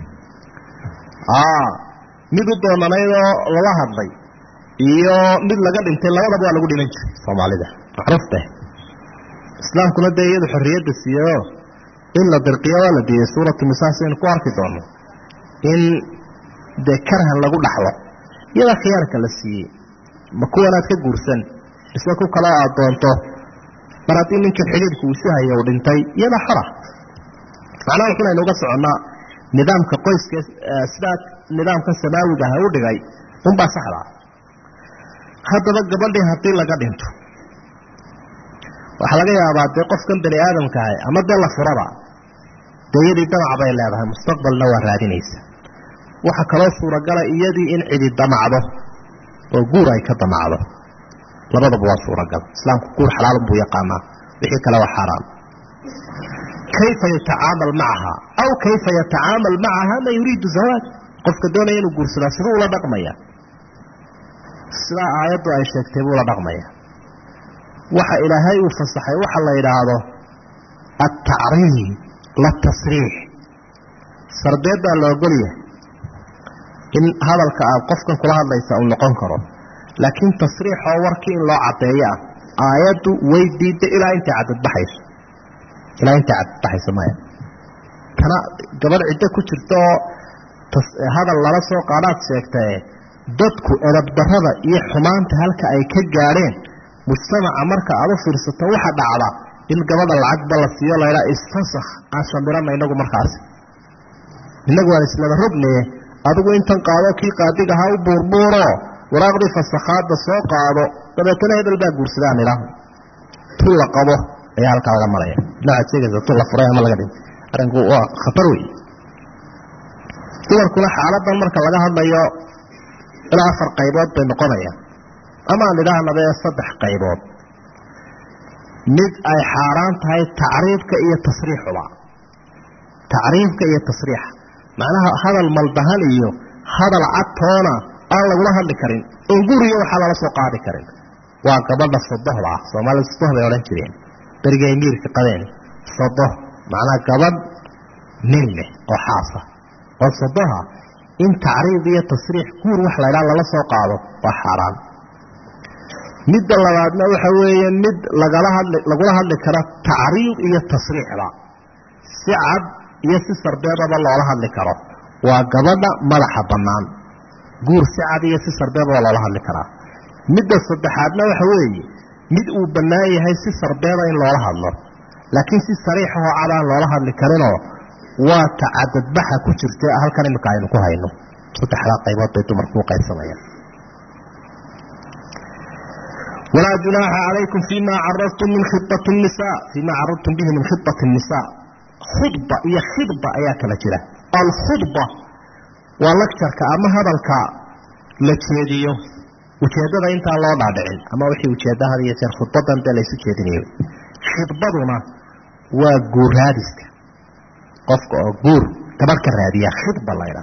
mid u doonanaydoo lala hadlay iyo mid laga dhintay labadaba waa lagu dhiman jiray soomaalida macruufte islaamkuna dee iyadu xorriyadda siiyeoo in la dirqiyo waa la diiyey suuratu nisaa saynu ku arki doono in dee karhan lagu dhaxlo iyadaa khiyaarka la siiyey ma kuwanaad ka guursan ise ku kaloo aad doonto mar haddii ninkii xidhiidhku isu haya uu dhintay iyadaa xora macnaha wuxun aynu uga soconnaa nidaamka qoyska sidaa nidaamka samaawiga aha u dhigay unbaa saxda haddaba gabadhii haddii laga dhinto waxaa laga yaabaa dee qofkan bani aadamka ahay ama dee la furaba dee iyadii damac bay leedahay mustaqbalna waa raadinaysa waxaa kaloo suuragala iyadii in cidi damacdo oo guur ay ka damacdo labadaba waa suuragal islaamku guur xalaalun buu yaqaanaa wixii kale waa xaaraan kayfa yatacaamal macaha aw kayfa yatacaamal macaha man yuriidu zawaaj qofka doonaya inuu guursadaa siduu ula dhaqmaya sidaa aayaddu ay sheegtay buu ula dhaqmaya waxa ilaahay uu fasaxay waxa la yidhaahdo altacriim la tasriix sarbeeddaa la ogolyahay in hadalka aad qofkan kula hadlaysa uu noqon karo laakiin tasriixoo warkii in loo caddeeyo ah aayaddu way diidday ilaa intay cadadbaxayso ilaa intay cadadbaxayso maya tana gabadh ciddo ku jirta oo hadal lala soo qaadhaad sheegtae dadku edabdarrada iyo xumaanta halka ay ka gaadheen mujtamaca marka aad u fiirsato waxa dhacda in gabadha lacagba la siiyo laydhaa isfasakh aan shambirana inagu markaasi inagu waan islaba rognaye adigu intan qaado kii qaadiga ahaa u buurbuuro waraaqdii fasakhaadda soo qaado dabeetana hebel baa guursadaan idhaah tu la qabo ayaa halkaa laga maraya noocaad sheegaysa tu la furay ama laga dhintay arrinku waa khatar wey dumarkuna xaaladan marka laga hadlayo ilaa afar qaybood bay noqonayaan ama aan idhaahnaba ee saddex qaybood mid ay xaaraan tahay tacriifka iyo tasriixuba tacriifka iyo tasriixa macnaha hadal maldahan iyo hadal cadtoona aan lagula hadli karin oon guriga waxaa lala soo qaadi karin waa gabadha sodohda ah soomaalida sodoh bay odhan jireen berigay miirka qabeen sodoh macnaha gabadh nin leh oo xaasa oo sodoha in tacriif iyo tasriix guur wax laydhaa lala soo qaado waa xaaraan midda labaadna waxa weeye mid lagala hadli lagula hadli karo tacriif iyo tasriixba si cad iyo si sarbeebaba loola hadli karo waa gabadha madaxa bannaan guur si cad iyo si sarbeebaba loola hadli karaa midda saddexaadna waxa weeye mid uu bannaan yahay si sarbeeba in loola hadlo laakiin si sariixahoo cad aan loola hadli karinoo waa tacadadbaxa ku jirta halkan imika aynu ku hayno saddexdaa qaybood bay dumarku u qaybsamayaan walaa junaaxa calaykum fima caradtum min khibati nisa fima caradtum bihi min khibati nisa khudba iyo khidba ayaa kala jira alkhudba waa lagjarka ama hadalka la jeediyo ujeeddada intaan loo dhaadhicin ama wixii ujeedda had iyo jeer khudbadan dee laysu jeedinayo khidbaduna waa guuraadiska qofka oo guur gabadh ka raadiya khidba laydha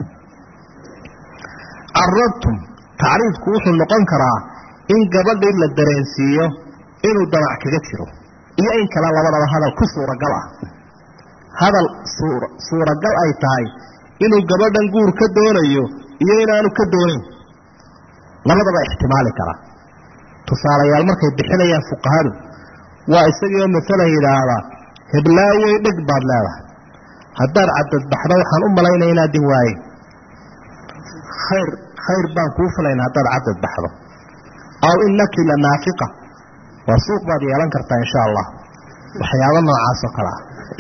caradtum tacriifku wuxuu noqon karaa in gabadhii la dareensiiyo inuu damac kaga jiro iyo in kale labadaba hadal ku suuragal ah hadal suuragal ay tahay inuu gabadhan guur ka doonayo iyo inaanu ka doonayn labadaba ixtimaali kara tusaalayaal markay bixinayaan fuqahadu waa isagiioo masala yidhaahdaa heblaawey dheg baad leedahay haddaad cadadbaxdo waxaan u malaynaya inaadin waaye khayr khayr baan kuu filayna haddaad cadadbaxdo aw inaki la naafiqa waa suuq baad yeelan kartaa insha allah waxyaabo noocaas oo kale ah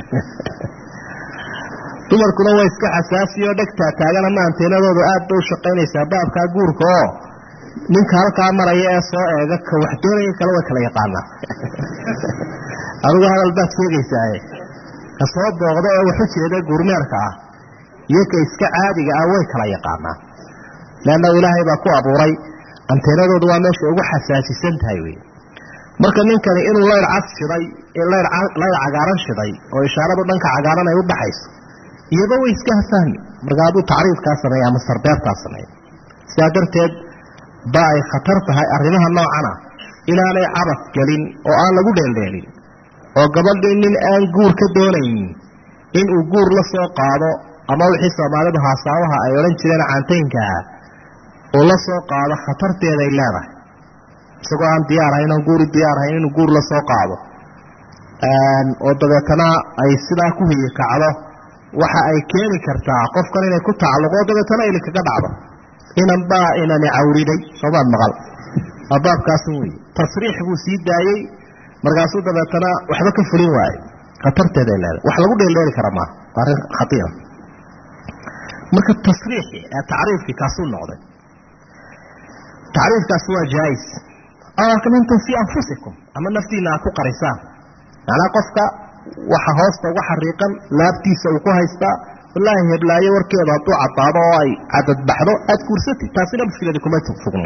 dumarkuna waa iska xasaasiyo dhegtaa taagan ama anteenadoodu aad bay u shaqaynaysaa baabkaa guurka oo ninka halkaa maraya ee soo eega ka wax doonaya kale way kala yaqaanaa adigu hadal baad sheegaysaaye ka soo booqda ee waxu jeeda guurmeerka ah iyo ka iska caadiga ah way kala yaqaanaa leanna ilaahay baa ku abuuray anteenadoodu waa meesha ugu xasaasisan tahay wey marka ninkani inuu layr cad shiday layr cagaaran shiday oo ishaaradu dhanka cagaaran ay u baxayso iyaba way iska hafahmi marka hadduu tacriifkaa sameeya ama sarbeebtaa sameeya sidaa darteed ba ay khatar tahay arrimaha noocana inaanay cabad gelin oo aan lagu dheeldheelin oo gabadhii nin aan guur ka doonaynin inuu guur la soo qaado ama wixii soomaalidu haasaabaha ay odhan jireen caantaynkaha uu la soo qaado khatarteeday leedahay isagoo aan diyaarhayn oon guuri diyaarhayn inuu guur la soo qaado oo dabeetana ay sidaa ku hiyi kacdo waxa ay keeni kartaa qofkan inay ku tacalluqo dabeetana ili kaga dhacdo inan baa inani cawriday soomaad maqal waa baabkaasun wey tasriix buu sii daayey markaasuu dabeetana waxba ka fulin waaye khatarteeday leedahay wax lagu dheeldheeli kara maaha waa arrin khatiira marka tasriixi ee tacriifkii kaasuu noqday tacriifkaasi waa jaais mintum fii anfusikum ama naftiina aad ku qarisaan macnaa qofka waxa hoosta uga xariiqan laabtiisa uu ku haystaa wallaahi heblaayo warkeeda hadduu caddaado oo ay cadadbaxdo aad guursatid taasina mushkiladi kuma sugna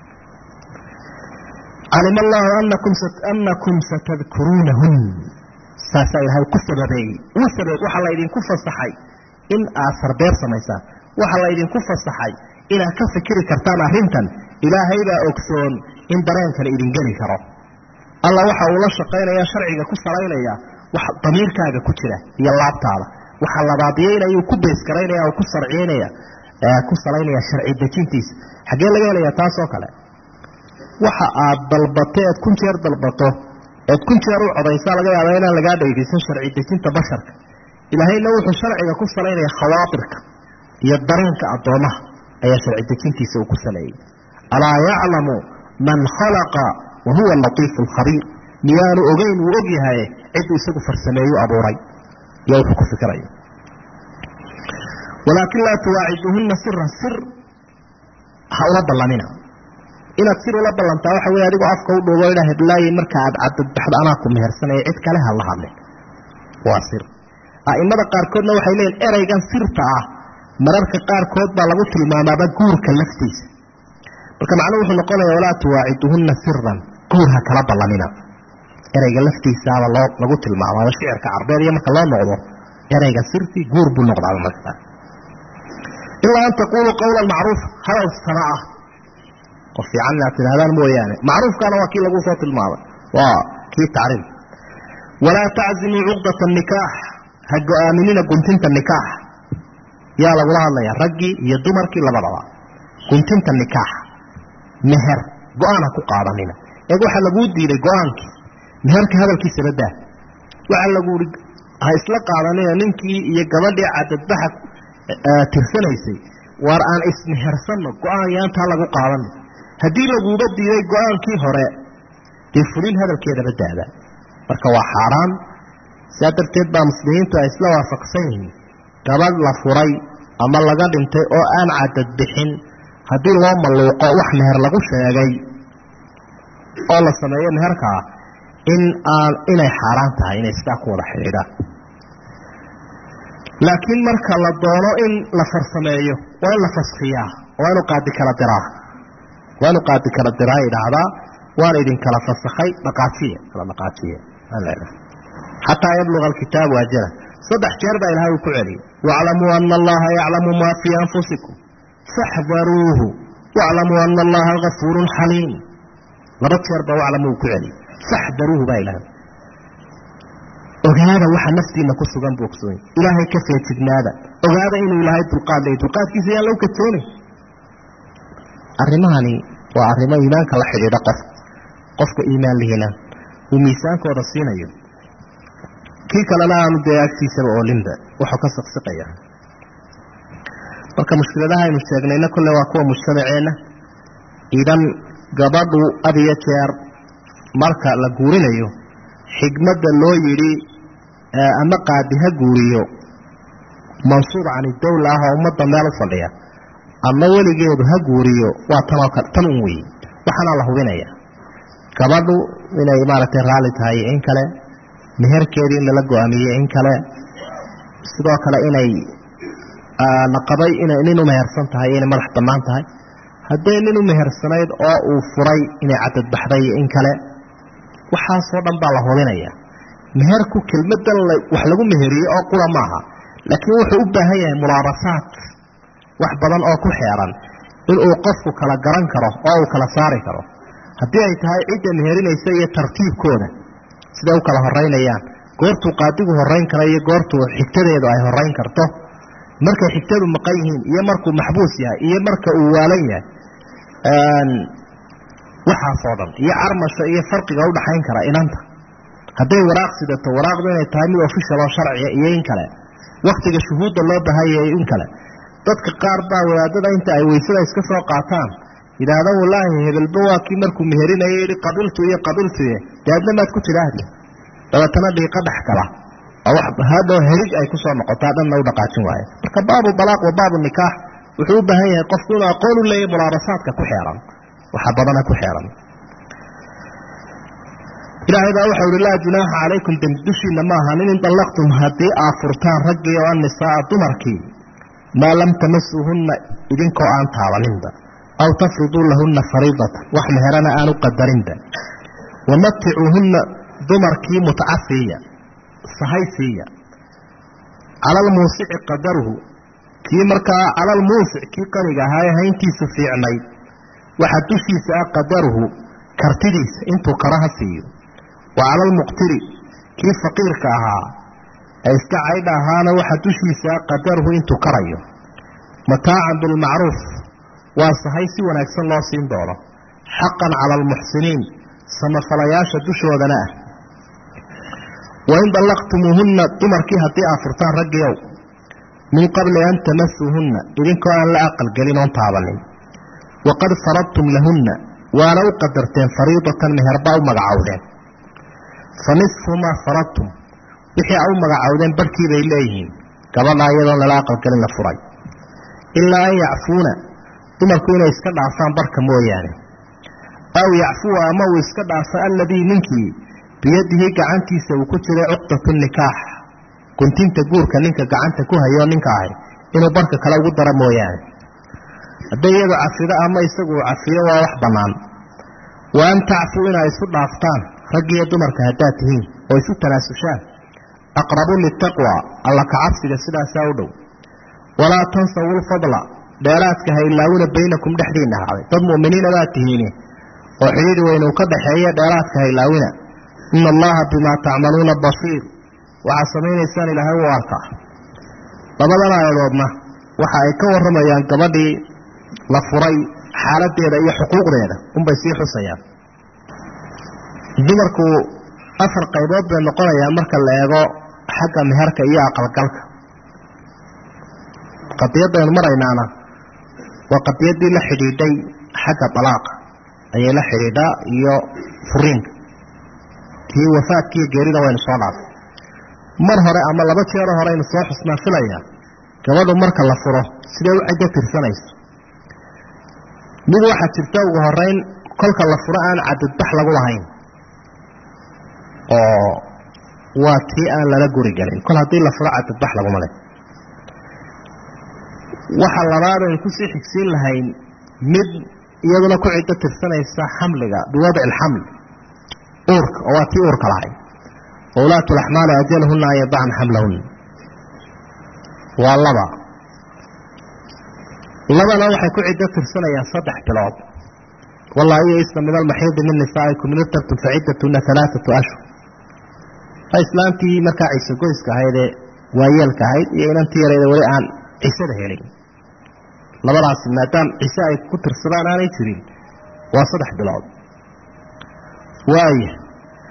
calima allaahu anakum satadkuruunahun saasaa ilaahay ku sababeeyey uu sabab waxaa laydinku fasaxay in aad sarbeer samaysaan waxaa laydinku fasaxay inaad ka fikiri kartaan arrintan ilaahay baa ogsoon in dareenkan idin geli karo alla waxa uu la shaqaynaya sharciga ku salaynaya wax damiirkaaga ku jira iyo laabtaada waxa labaadiyeynaya uu ku beeskaraynaya oo ku sarciynaya ku salaynaya sharci dejintiisa xaggee laga helaya taasoo kale waxa aad dalbato eed kun jeer dalbato eed kun jeer u codaysaa laga yaaba inaan lagaa dhaydisan sharci dejinta basharka ilaahayna wuxuu sharciga ku salaynaya khawaatirka iyo dareenka addoomaha ayaa sharci dejintiisa uu ku saleeyey alaa yaclamu man khalaqa wa huwa latiifu alkhabiir miyaanu ogeyn wuu og yahay cidduu isagu farsameeyu abuuray iyo wuxuu ku fikirayo walaakin laa tuwaaciduhunna siran sir ha ula ballamina inaad sir ula ballantaa waxa wey adigoo afka u dhuubo idhaa heblaaye marka aad cadadbaxdo anaa ku mehersanaya cid kale ha la hadlin waa sir a'imada qaarkoodna waxay leeyihin ereygan sirta ah mararka qaarkood baa lagu tilmaamaaba guurka laftiisa marka macnuhu wuxuu noqonaya walaa tuwaaciduhunna siran guur ha kala ballamina ereyga laftiisaaba loo lagu tilmaamaaba shicirka carbeed iyo marka loo noqdo ereyga sirtii guur buu noqdaaba markaa ilaa an taquluu qawlan macruuf hadal sana ah qof fiican inaad tidhahdaan mooyaane macruufkaana waa kii lagu soo tilmaamay waa kii tacriif walaa taczimuu cuqdata nikaax ha go-aaminina guntinta nikaax yaa lagula hadlaya raggii iyo dumarkii labadaba guntinta nikaax meher go-aan ha ku qaadanina eeg waxaa laguu diiday go-aankii meherka hadalkiisaba daa waxaa lagu ii ha isla qaadanina ninkii iyo gabadhii cadadbaxa tirsanaysay waar aan ismehersanno go-aan yaantaa lagu qaadana haddii laguuba diiday go-aankii hore dee fulin hadalkeedaba daada marka waa xaaraan sidaa darteed baa muslimiintu ay isla waafaqsan yihiin gabadh la furay ama laga dhintay oo aan cadad bixin haddii loo malluuqo wax meher lagu sheegay oo la sameeyo meherkaa in aan inay xaaraan tahay inay sidaa ku wada xidhiidhaan laakiin marka la doono in la farsameeyo waa in la faskiyaa waa inu qaadi kala diraa waa inu qaadi kala diraa idhaahdaa waana idinkala fasakhay dhaqaajiya kala dhaqaajiya xataa yabluga alkitaabu ajala saddex jeer baa ilahay uu ku celiyay waclamuu ana allaha yaclamu maa fii anfusikum faxdaruuhu waclamuu ana allaha gafuurun xaliim laba jeer baa waclamu uu ku celiyay faxdaruuhu baa ilahay ogaada waxa naftiina ku sugan buu ogsoon ilaahay ka feejignaada ogaada inuu ilaahay dulqaad leey dulqaadkiisa yaan lagu kajoonay arrimahani waa arrimo iimaanka la xidhiidha qof qofka iimaan lihina uu miisaankooda siinayo kii kalena aanu dee agtiisaba oolinba wuxuu ka siqsiqaya marka mushkiladaha aynu sheegnayna kolle waa kuwa mujtamaceenna idan gabadhu had iyo jeer marka la guurinayo xigmadda loo yidhi ama qaadi ha guuriyo mansuub cani dawla ah oo ummadda meel u fadhiya ama weligeedu ha guuriyo waa tanoo kale tan un weeye waxaana la hubinaya gabadhu inay maaragtay raalli tahay in kale meherkeedii in lala go-aamiyey in kale sidoo kale inay naqabay inay nin u mehersan tahay inay madax bannaan tahay hadday nin u mehersanayd oo uu furay inay cadadbaxday in kale waxaasoo dhan baa la hubinaya meherku kelmadan wax lagu meheriyey oo qura maaha laakiin wuxuu u baahan yahay mulaabasaad wax badan oo ku xeeran inuu qofku kala garan karo oo uu kala saari karo haddii ay tahay cidda meherinaysa iyo tartiibkooda siday u kala horeynayaan goortuu qaadigu horeyn kara iyo goortuu xigtadeedu ay horeyn karto markay xigtadu maqan yihiin iyo markuu maxbuus yahay iyo marka uu waalan yahay waxaasoo dhan iyo carmasha iyo farqiga udhaxayn kara inanta hadday waraaq sidato waraaqdu inay tahay mid official oo sharciya iyo in kale waktiga shuhuudda loo bahayay in kale dadka qaar baa wadaadada inta ay weysada iska soo qaataan yidhaahda wallaahi hebelba waa kii markuu meherinayo yihi qabiltu iyo qabiltuye dee adna maad ku tidhaahdi dabeetana dhiiqa dhex kala hadhow helig ay kusoo noqotaa dhanna u dhaqaajin waaye marka baabu dalaaq wa baabu nikaax wuxuu u baahan yahay qofku inuu aqoon u leeyahy mulaabasaadka ku xeeran waxa badana ku xeeran ilaahay baa waxau ihi laa junaaxa calaykum dembi dushiina ma ahanin in dallaqtum haddii aad furtaan raggii oo annisaaa dumarkii maa lam tamasuuhunna idinkoo aan taabaninba aw tafriduu lahunna fariidatan wax meherana aan u qadarinba wamaticuuhunna dumarkii mutca siiya sahay siiya cala almuusici qadaruhu kii markaa cala almuusic kii qaniga ahaa ee hayntiisu fiicnayd waxaa dushiisa ah qadaruhu kartidiisa intuu karaha siiyo wa cala almuqtiri kii faqiirka ahaa ee iska caydha ahaana waxaa dushiisa ah qadaruhu intuu karayo mataacan bilmacruuf waa sahay si wanaagsan loo siin doono xaqan cala almuxsiniin samafalayaasha dushoodana ah wain dallaqtumuuhunna dumarkii haddii aad furtaan raggiow min qabli an tamasuuhunna idinkoo aan la aqalgelin oon taabanin waqad faradtum lahunna waana u qadarteen fariidatan meherbaa u magacowdeen fa nisfu maa faradtum wixii a u magacowdeen barhkii bay leeyihiin gabadhaa iyadoon lala aqalgelin la furay ilaa an yacfuuna dumarku inay iska dhaafaan barhka mooyaane aw yacfuwa ama uu iska dhaafo alladii ninkii biyadihi gacantiisa uu ku jiray cuqdatu nikaax guntinta guurka ninka gacanta ku hayoo ninka ahay inuu barhka kale ugu daro mooyaane hadday iyadu cafido ama isagu uu cafiyo waa wax bannaan wa an tacfuu inaa isu dhaaftaan raggiiyo dumarka haddaad tihiin oo isu tanaasushaan aqrabu litaqwa alla kacabsiga sidaasaa u dhow walaa tansawu lfadla dheeraadka ha ilaawina baynakum dhexdiinna ahaaday dad mu'miniina baad tihiine oo xidhiidhi weynu ka dhaxeeya dheeraadka ha ilaawina ina allaha bimaa tacmaluuna basiir waxaad samaynaysaan ilaahay u arkaa labadan aayadoodna waxa ay ka warramayaan gabadhii la furay xaaladeeda iyo xuquuqdeeda unbay sii xusayaan dumarku afar qaybood bay noqonayaan marka la eego xagga meherka iyo aqalgalka qadiyadaynu maraynaana waa qadiyaddii la xidhiidhay xagga dalaaqa ayay la xidhiidhaa iyo furiinka kii wafaadkiiyo geerida waynu soo dhaafay mar hore ama laba jeero hore aynu soo xusnaa filayaa gabadhu marka la furo siday u ciddo tirsanayso mid waxaa jirta ugu horeyn kolka la furo aan cadadbax lagu lahayn oo waa tii aan lala guri gelin kol haddii la furo cadadbax laguma leh waxa labaad aynu kusii xigsiin lahayn mid iyaduna ku ciddo tirsanaysa xamliga biwadci alxaml uurka oo waa tii uurka lahay wulaatu laxmaali ajalahunna an yadacna xamlahunna waa laba labana waxay ku ciddo tirsanayaan saddex bilood wallaahi iyo isna min almaxiidi min nisaa'ikum in irtabtum faciddatuna alaaatu ashhur waa islaantii markaa ciise goyska ahaydee waayeelka ahayd iyo inantii yarayda weli aan cisada helin labadaasi maadaam cise ay ku tirsadaan aanay jirin waa saddex bilood waaya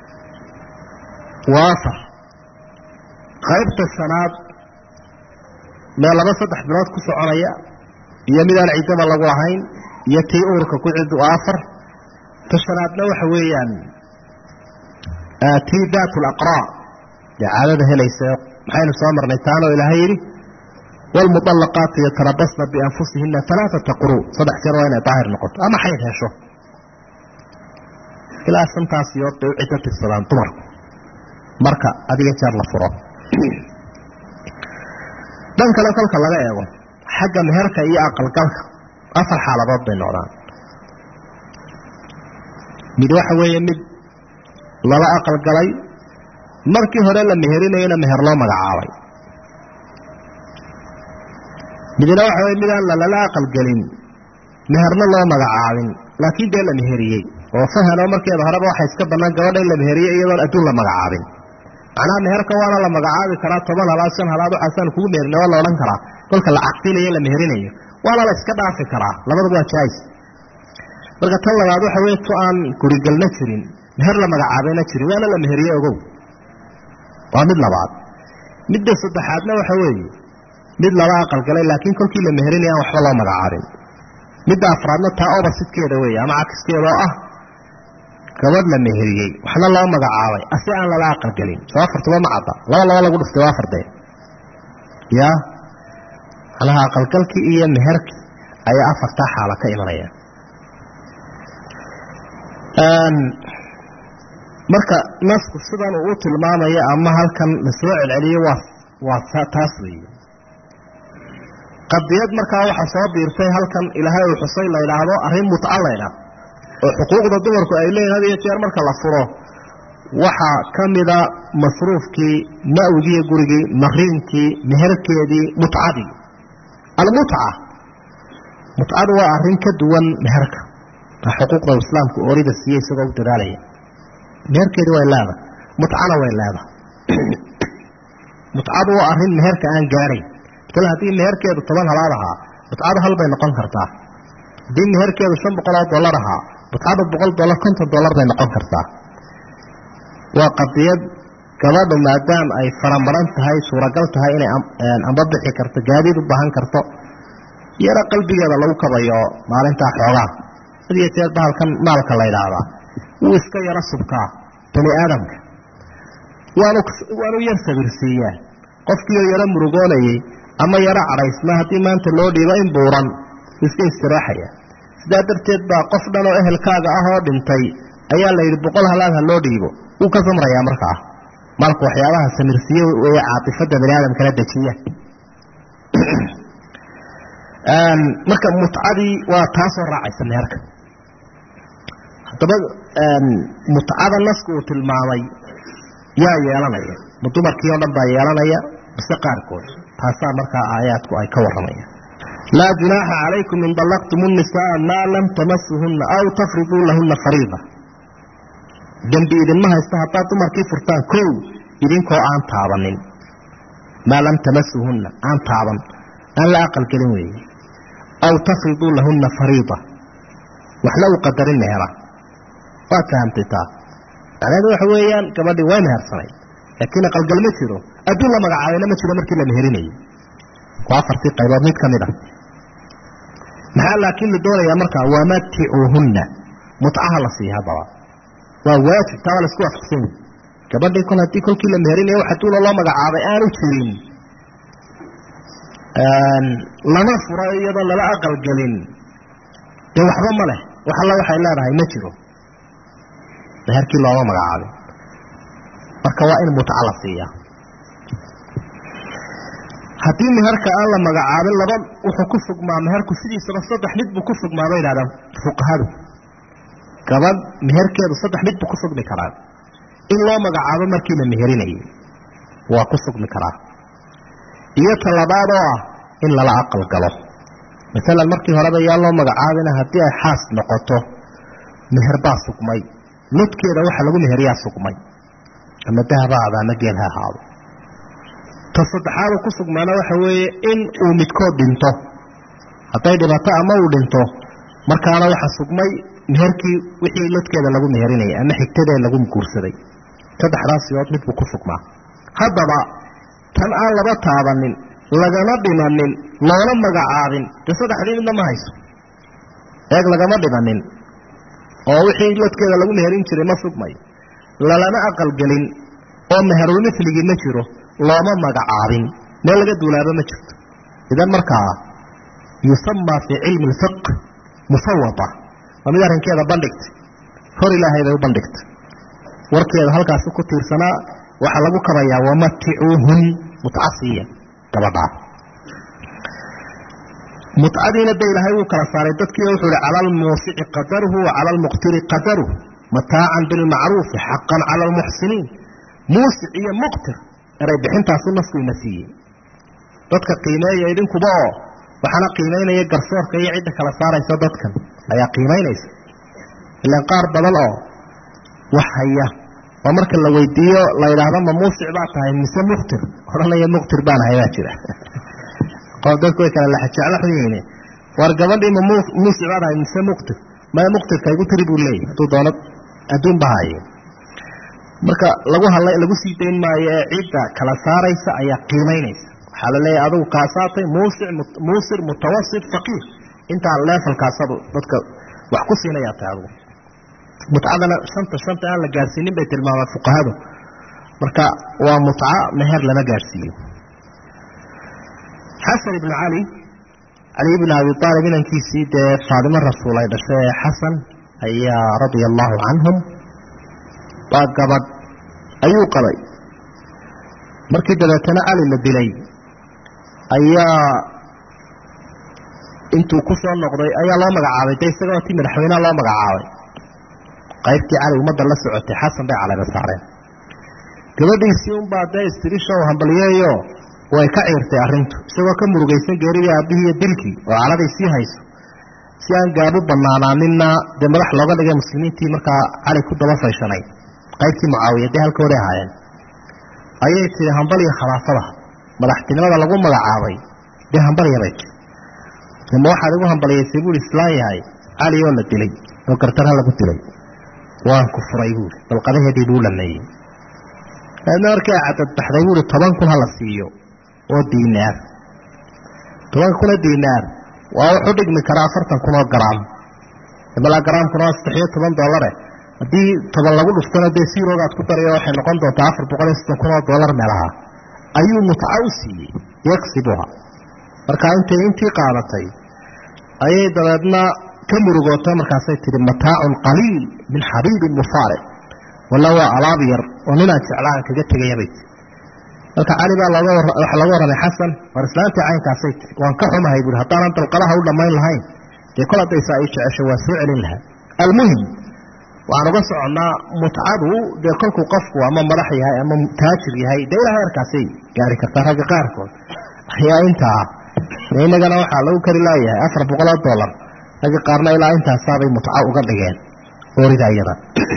waa afar qaybta shanaad mee laba saddex bilood ku soconaya iyo midaan ciddaba lagu lahayn iyo tii uurka ku cid waa afar ta shanaadna waxa weeyaan tii daat alaqraa dee caadada helaysa maxaynu soo marnay taanoo ilaahay yidhi waalmuطallaqaatu yatarabasna bianfusihina alaaata quruu saddex jeer waa inay daahir noqoto ama xayd hesho ilaa shantaas yood bay u ciddo tirsadaan dumarku marka adiga jeer la furo dhan kale kolka laga eego xagga meherka iyo aqalgalka afar xaaladood bay noqdaan mid waxa weeye mid lala aqalgalay markii hore la meherinayana meher loo magacaabay midna waxa weye midaan lalala aqalgelin meherna loo magacaabin laakiin dee la meheriyey oo fahanoo markeeda horeba waxa iska bannaan gabadha in la meheriyey iyadoon adduun la magacaabin macnaha meherka waana la magacaabi karaa toban halaad shan halaad waxaasaan kugu meherina waa la odhan karaa kolka la caqdinayo la meherinayo waana la iska dhaafi karaa labadaba waa jaais marka tan labaad waxa weye tu aan gurigelna jirin meher la magacaabayna jirin waana la meheriye ogow waa mid labaad midda saddexaadna waxa weeye mid laba aqalgalay laakiin kolkii la meherinaya aan waxba loo magacaabin midda afraadna taa obasidkeeda weeye ama cakiskeeda oo ah gabadh la meheriyey waxna loo magacaabay ase aan lala aqalgelin soo afartuba ma cadda laba laba lagu dhuftay waa afardee ya macnaha aqalgalkii iyo meherkii ayaa afartaa xaala ka imanaya marka nasku sidan uu u tilmaamayo ama halkan la soo celceliyo waa waa taas weeye qadiyad markaa waxaa soo biirtay halkan ilaahay uu xusay la idhaahdo arrin mutca laydhaah oo xuquuqda dumarku ay leeyihin had iyo jeer marka la furo waxaa ka mida masruufkii ma'wigiiyo gurigii mariinkii meherkeedii mutcadii almutca mutcadu waa arrin ka duwan meherka xuquuqda islaamku orida siiye isagoo u dadaalaya meherkeedii way leedahay mutcana way leedahay mutcadu waa arrin meherka aan gaadhayn masale haddii meherkeedu toban halaad ahaa mutcadu hal bay noqon kartaa haddii meherkeedu shan boqol oo dollar ahaa mutcadu boqol dollar konton dollar bay noqon kartaa waa qadiyad gabadhu maadaama ay faramaran tahay suuragal tahay inay amba bixi karto gaadiid u baahan karto yaro qalbigeeda lagu kabayo maalintaa xoogaa had iyo jeer bahalkan maalka la ydhaahdaa wuu iska yaro subkaa bani aadamka waanu waanu yar sabirsiiyaa qofkiioo yaro murugoonayay ama yaro cadhaysna haddii maanta loo dhiibo in buuran iska istiraaxaya sidaa darteed baa qof dhan oo ehelkaaga ah oo dhintay ayaa la yidhi boqol halaad ha loo dhiibo wuu ka samrayaa markaa maalku waxyaabaha samirsiiye weye caatifada bani aadamkana dejiya marka mutcadii waa taasoo raacaysa meherka haddaba mutcada nasku uu tilmaamay yaa yeelanaya ma dumarkii oo dhan baa yeelanaya mise qaarkood taasaa markaa aayaadku ay ka warramayaan laa junaaxa calaykum in dallaqtum الnisaa maa lam tamasuhunna aw tafriduu lahuna fariida dembi idinma haysta haddaad dumarkii furtaan kow idinkoo aan taabanin maa lam tamasuhunna aan taaban aan la aqalgelin weeye aw tafriduu lahunna fariida waxna u qadarin meera waad fahamtay taa macnaheedu waxa weeyaan gabadhii way mehersanayd laakiin aqalgal ma jiro adduun la magacaabayna ma jiro markii la meherinayo waa afartii qaybood mid ka mid a maxaa laakiin la doonayaa markaa wamaticuuhunna mutcaha la siiya haddaba waa waajib taa waa laisku waafaqsan yahi gabadhii kol haddii kolkii la meherinayo wax adduuna loo magacaabay aanu jirin lama furo iyadoo lala aqalgelin dee waxba ma leh wax alla waxay leedahay ma jiro meherkii looma magacaabin marka waa in mutca la siiya haddii meherka aan la magacaabin laba wuxuu ku sugmaa meherku sidiisaba saddex mid buu ku sugmaa bay idhahdaan fuqahadu gabadh meherkeedu saddex mid buu ku sugmi karaa in loo magacaabo markii la meherinayo waa ku sugmi karaa iyo talabaad oo ah in lala aqal galo masalan markii horeba yaa loo magacaabina haddii ay xaas noqoto meher baa sugmay lodkeeda waxa lagu meheriyaa sugmay ama dahaba ahaado ama geel ha ahaado ta saddexaad uu ku sugmaana waxa weeye in uu midkood dhinto hadday dhibato ama uu dhinto markaana waxa sugmay meherkii wixii lodkeeda lagu meherinayay ama xigtadee lagu guursaday saddexdaas siyood midbuu ku sugmaa haddaba tan aan laba taabanin lagama dhimanin loona magacaabin dee saddexdii midna ma hayso eeg lagama dhimanin oo wixii lodkeeda lagu meherin jiray ma sugmayo lalama aqalgelin oo meherulmithligii ma jiro looma magacaabin meel laga duulaaba ma jirto idan markaa yusamaa fii cilmi lfiq musawata waa mid arrinkeeda bandhigtay hor ilaahay bay u bandhigtay warkeeda halkaasi ku tiirsanaa waxaa lagu kabayaa wamaticuuhun mutcasiya gabadhaa mutcadiina de ilaahay wuu kala saaray dadkii wuxuu ihi cala almuusici qadaruhu wa cala almuqtiri qadaruhu mataacan bilmacruufi xaqan cala almuxsiniin muusic iyo muqtir eray bixintaasu nasku ina siiyey dadka qiimeeya idinkuba oo waxaana qiimaynaya garsoorka iyo cidda kala saaraysa dadkan ayaa qiimaynaysa ilaan qaar badan oo wax haya oo marka la weydiiyo la yidhaahdo ma muusic baa tahay mise muktir odhanaya muktir baan ahay baa jira dadku way kala laxajeclaxuyihiin war gabadhii ma muusic baa tahay mise muktir maya muktirka igu tiri buu leeyahy hadduu doono adduun ba haye marka lagu hadlay lagu sii dayn maayo ee cidda kala saaraysa ayaa qiimaynaysa waxaa la leeyahay adugu kaasaatay muusic muusir mutawasit faqiir intaa leefalkaasadu dadka wax ku siinayaa tahay adugu mutcadana shanta shanta aan la gaadhsiinin bay tilmaamaan fuqahadu marka waa mutca meher lama gaadhsiiyo xasan ibnu cali cali ibnu abi aalib inankiisii dee faadimo rasuul ay dhashay ee xasan ayaa radia allahu canhum waa gabadh ayuu qabay markii dabeetana cali la dilay ayaa intuu ku soo noqday ayaa loo magacaabay de isagoo tii madaxweyneha loo magacaabay qaybtii cali ummadda la socotay xasan bay caleyba saareen gabadhiisii unbaa dee istirisha u hambaliyeeyo way ka ciirtay arrintu isagoo ka murugaysan geeridii aabbihii iyo dilkii oo caladay sii hayso si aan gaabu banaanaaninna dee madax looga dhigay muslimiintii markaa cali ku daba fayshanay qaybtii mucaawiya dee halkooday ahaayeen ayay tihi hambaliya khilaafada madaxtinimada lagu magacaabay dee hambalyabay ma waxaad igu hambaliyaysay buui islaan yahay cali oo la dilay oo gartara lagu dilay waan ku furay buui balqadaheedii buu dhameeyey dabeedna markii ay cadadbaxday buui toban kun hala siiyo oo diinaar toban kun oo diinaar waa wuxuu dhigmi karaa afartan kun oo garaam malaa garaamkuna waa saddex iyo toban doolare haddii toban lagu dhuftana dee siiroogaad ku darayo waxay noqon doontaa afar boqol iyo soddon kun oo dollar meelaha ayuu mutca u siiyey yagsibuha markaa intay intii qaadatay ayay dabeedna ka murugootay markaasay tihi mataacun qaliil min xabiibin mufaaric walla waa alaab yar oo ninaan jeclaan kaga tegayabay tii marka cali baa waxa laga warramay xasan war islaantii caynkaasay tii waan ka xumahay buui haddaanan dalqadaha u dhammayn lahayn dee kol haddaysaa ii jecesho waa soo celin lahaa almuhim waxaan uga soconnaa mutcadu dee kolkuu qofku ama madax yahay ama taajir yahay dee ilaa heerkaasay gaari kartaa ragga qaarkood ayaa intaa dee innagana waxaa lagu kari laayahay afar boqol oo dollar ragga qaarna ilaa intaasaabay mutco uga dhigeen oorida iyada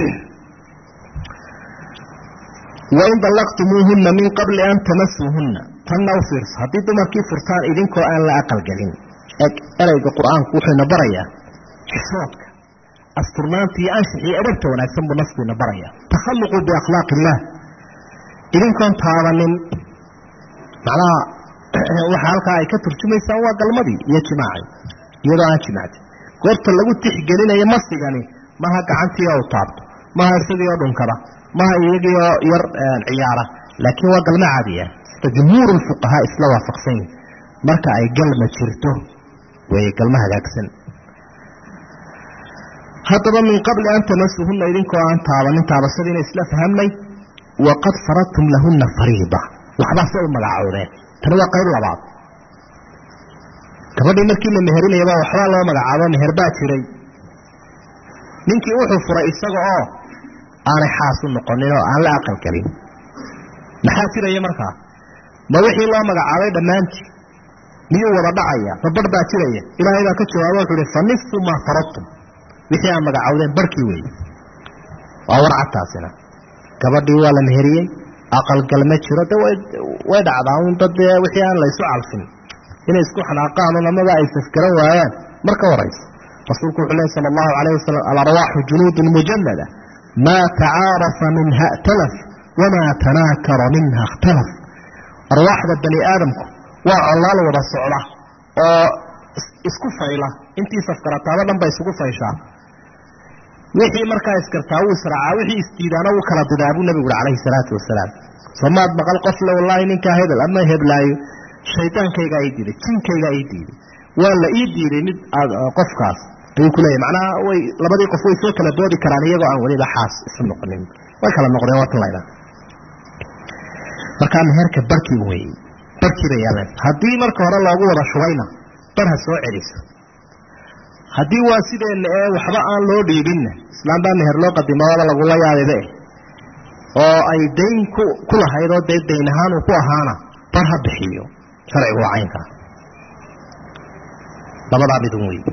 wain dallaqtumuuhunna min qabli an tamasuuhunna tanna u fiirso haddii dumarkii furtaan idinkoo aan la aqalgelin eg ereyga qur-aanku wuxuuna barayaa xishoodka asturnaanta iyo anshax iyo edhabta wanaagsan buu nafkuina baraya takhalluquu biakhlaaq illaah idinkoon taabanin macnaha waxa halkaa ay ka turjumaysaan waa galmadii iyo jimaacii iyadoo aan jimacdi goorta lagu tixgelinayo masigani maha gacantii oo u taabto maha isagii oo dhunkada maha iyagii oo yar ciyaara laakiin waa galmo caadiya sida jumhuuru lfuqahaa isla waafaqsan yihin marka ay galma jirto weeye galmo hagaagsan haddaba min qabli an tamasuhunna idinkoo aan taabanin taabashadiina isla fahamnay waqad faradtum lahunna fariida waxbaa se u magacoodeen tani waa qayb labaad gabadhii markii la meherinayaba waxbaa loo magacaabo meher baa jiray ninkii wuxuu furay isaga oo aanay xaas u noqonin oo aan la aqalgelin maxaa jiraya markaa ma wixii loo magacaabay dhammaantii miyuu wada dhacaya ma barh baa jiraya ilaahay baa ka jawaaba wuxuu ihi fa nisfu maa faradtum wixii aan magacowdeen barhkii weeye waa warcadtaasina gabadhii waa la meheriyey aqalgal ma jiro de way dhacdaa un dad dee wixii aan laysu calfin inay isku xanaaqaan un amaba ay safgaran waayaan marka horaysa rasuulku wuxuu lehy sala allahu calayh wasalam alarwaaxu junuudun mujannada maa tacaarafa minha ا'talaf wamaa tanaakara minha اkhtalaf arwaaxda bani aadamku waa collaal wada socda oo isku fayla intii safgarataaba dhan ba isugu fayshaa wixii markaa iskartaa wuu israacaa wixii isdiidaana wuu kala didaa buu nabigu ui calayhi salaatu wasalaam somaad maqal qofle wallaahi ninkaa hebel ama heblaayo shaydaankaygaa ii diiday jinkaygaa ii diiday waa la ii diiday mid qofkaas ayuu kuleeyahy macnaha way labadii qof way soo kala doodi karaan iyagoo aan weliba xaas isu noqonin way kala noqdeen waa tan laydhaa markaa meherka barkii wey barkii bay yaaleen haddii marka hore loogu wada shubayna bar ha soo celiso haddii waa sideenna ee waxba aan loo dhiibinna islaam baa meher loo qadimaaba lagula yaabibe oo ay dayn ku ku lahayd oo dee dayn ahaan uu ku ahaana bar ha bixiyo sharcigu waa caynkaa labadaa midun wey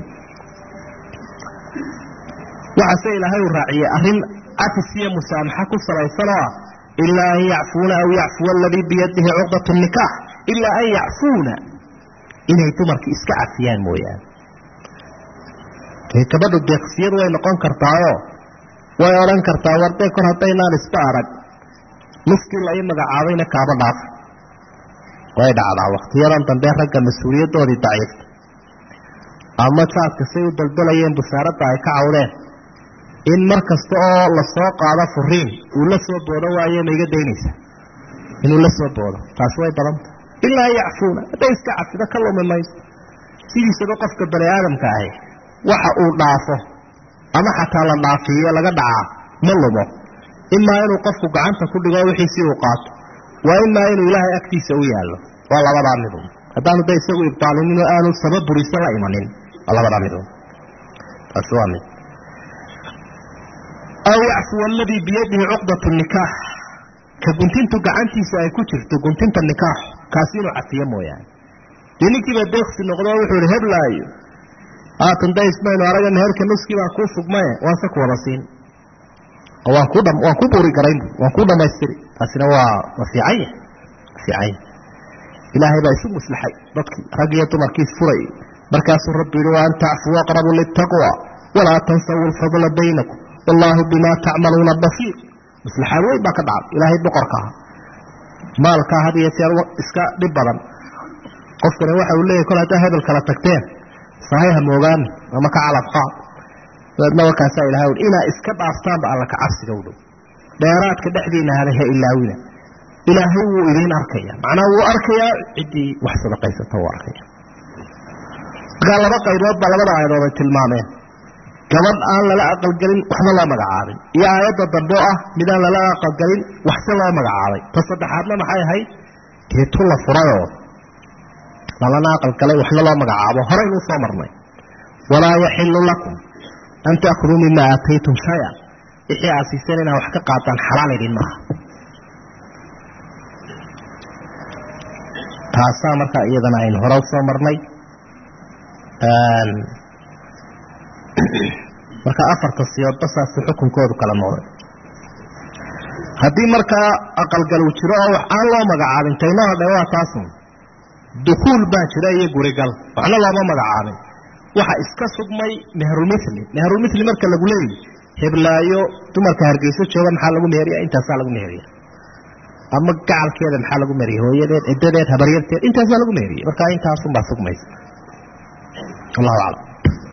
waxaase ilaahay uu raaciyey arrin cafis iyo musaamaxa ku salaysan oo ah ilaa an yacfuuna aw yacfuwa aladii biyadihi cuqdat nikaax ilaa an yacfuuna inay dumarka iska cafiyaan mooyaane gabadhu deeqsiyadu way noqon kartaayoo way odhan kartaa wardee kor haddaynaan isba arag nuskii la ii magacaabayna kaaba dhaaf way dhacdaa wakhtiyadan dambe ragga mas-uuliyadoodii daciifta ama jaadka say u daldalayeen busaaradda ay ka cawdeen in mar kasta oo lasoo qaado furiin uu la soo boodo waaye ma iga daynaysa inuu la soo boodo taasi way badanta ilaa an yacfuuna hadday iska cafido ka lumi mayso sidiisaba qofka bani aadamka ahi waxa uu dhaafo ama xataa la dhaafiyo laga dhacaa ma lumo imaa inuu qofku gacanta ku dhigo wixiisii uu qaato waa imaa inuu ilaahay agtiisa u yaallo waa labadaa midun haddaanu da isagu ibtaalinin oo aanu saba buriso la imanin waa labadaa midun taasi waa mid aw yacfuwa aladii biyadihi cuqdat nikaax ka guntintu gacantiisa ay ku jirto guntinta nikaax kaasi inuu cafiyo mooyaane dee ninkiiba deeqsi noqdo wuxuu ihi heblaayo haatan da ismaynu araga meherka nuskii baa kuu sugmaye waanse ku wada siin oo waan ku waan ku buuri garayn waan ku dhamaystiri taasina waa waa fiicanya fiicanya ilaahay baa isu muslaxay dadkii rag iyo dumarkii isfuray markaasuu rabbi yihi wa an tacfuu aqrabu litaqwa walaa tansawu lfadla baynakum wallaahu bima tacmaluuna basiir maslaxaad weyn baa ka dhacday ilaahay boqorka ah maalkaa had iyo jeer iska dhib badan qofkani waxa uu leeyahy kol haddaa hebel kala tagteen sahay ha moogaani ama ka calab qaad dabeedna warkaasaa ilahay ui inaa iska dhaaftaanba alla ka cabsiga u dhow dheeraadka dhexdiina hada ha ilaawina ilaahay wuu idiin arkaya macnaa wuu arkayaa ciddii wax sadaqaysata wuu arkaya markaa laba qaybood baa labada aayadood ay tilmaameen gabadh aan lala aqalgelin waxba loo magacaabin iyo aayadda dambe oo ah midaan lala aqalgelin waxse loo magacaabay ta saddexaadna maxay ahayd dee tu la furayoo lalana aqalgalay waxna loo magacaabo horeynuu soo marnay walaa yaxilu lakum an taakuduu mima aataytum shaya wixii aad siiseen inaad wax ka qaataan xalaal idin maaha taasaa markaa iyadana aynu hore usoo marnay marka afarta siyoodba saasuu xukunkoodu kala noqday haddii markaa aqalgal uu jiro oo wax aan loo magacaabin taynoo hadhe waa taasun dukuul baa jira iyo gurigal waxna looma magacaabin waxa iska sugmay meherulmithli meherulmithli marka lagu leeyahy heblaayo dumarka hargeyso jooga maxaa lagu meheriya intaasaa lagu meheriya ama gacalkeeda maxaa lagu meheriya hooyadeed cidadeed habaryarteed intaasaa lagu meheriya marka intaasunbaa sugmaysa allahu aclam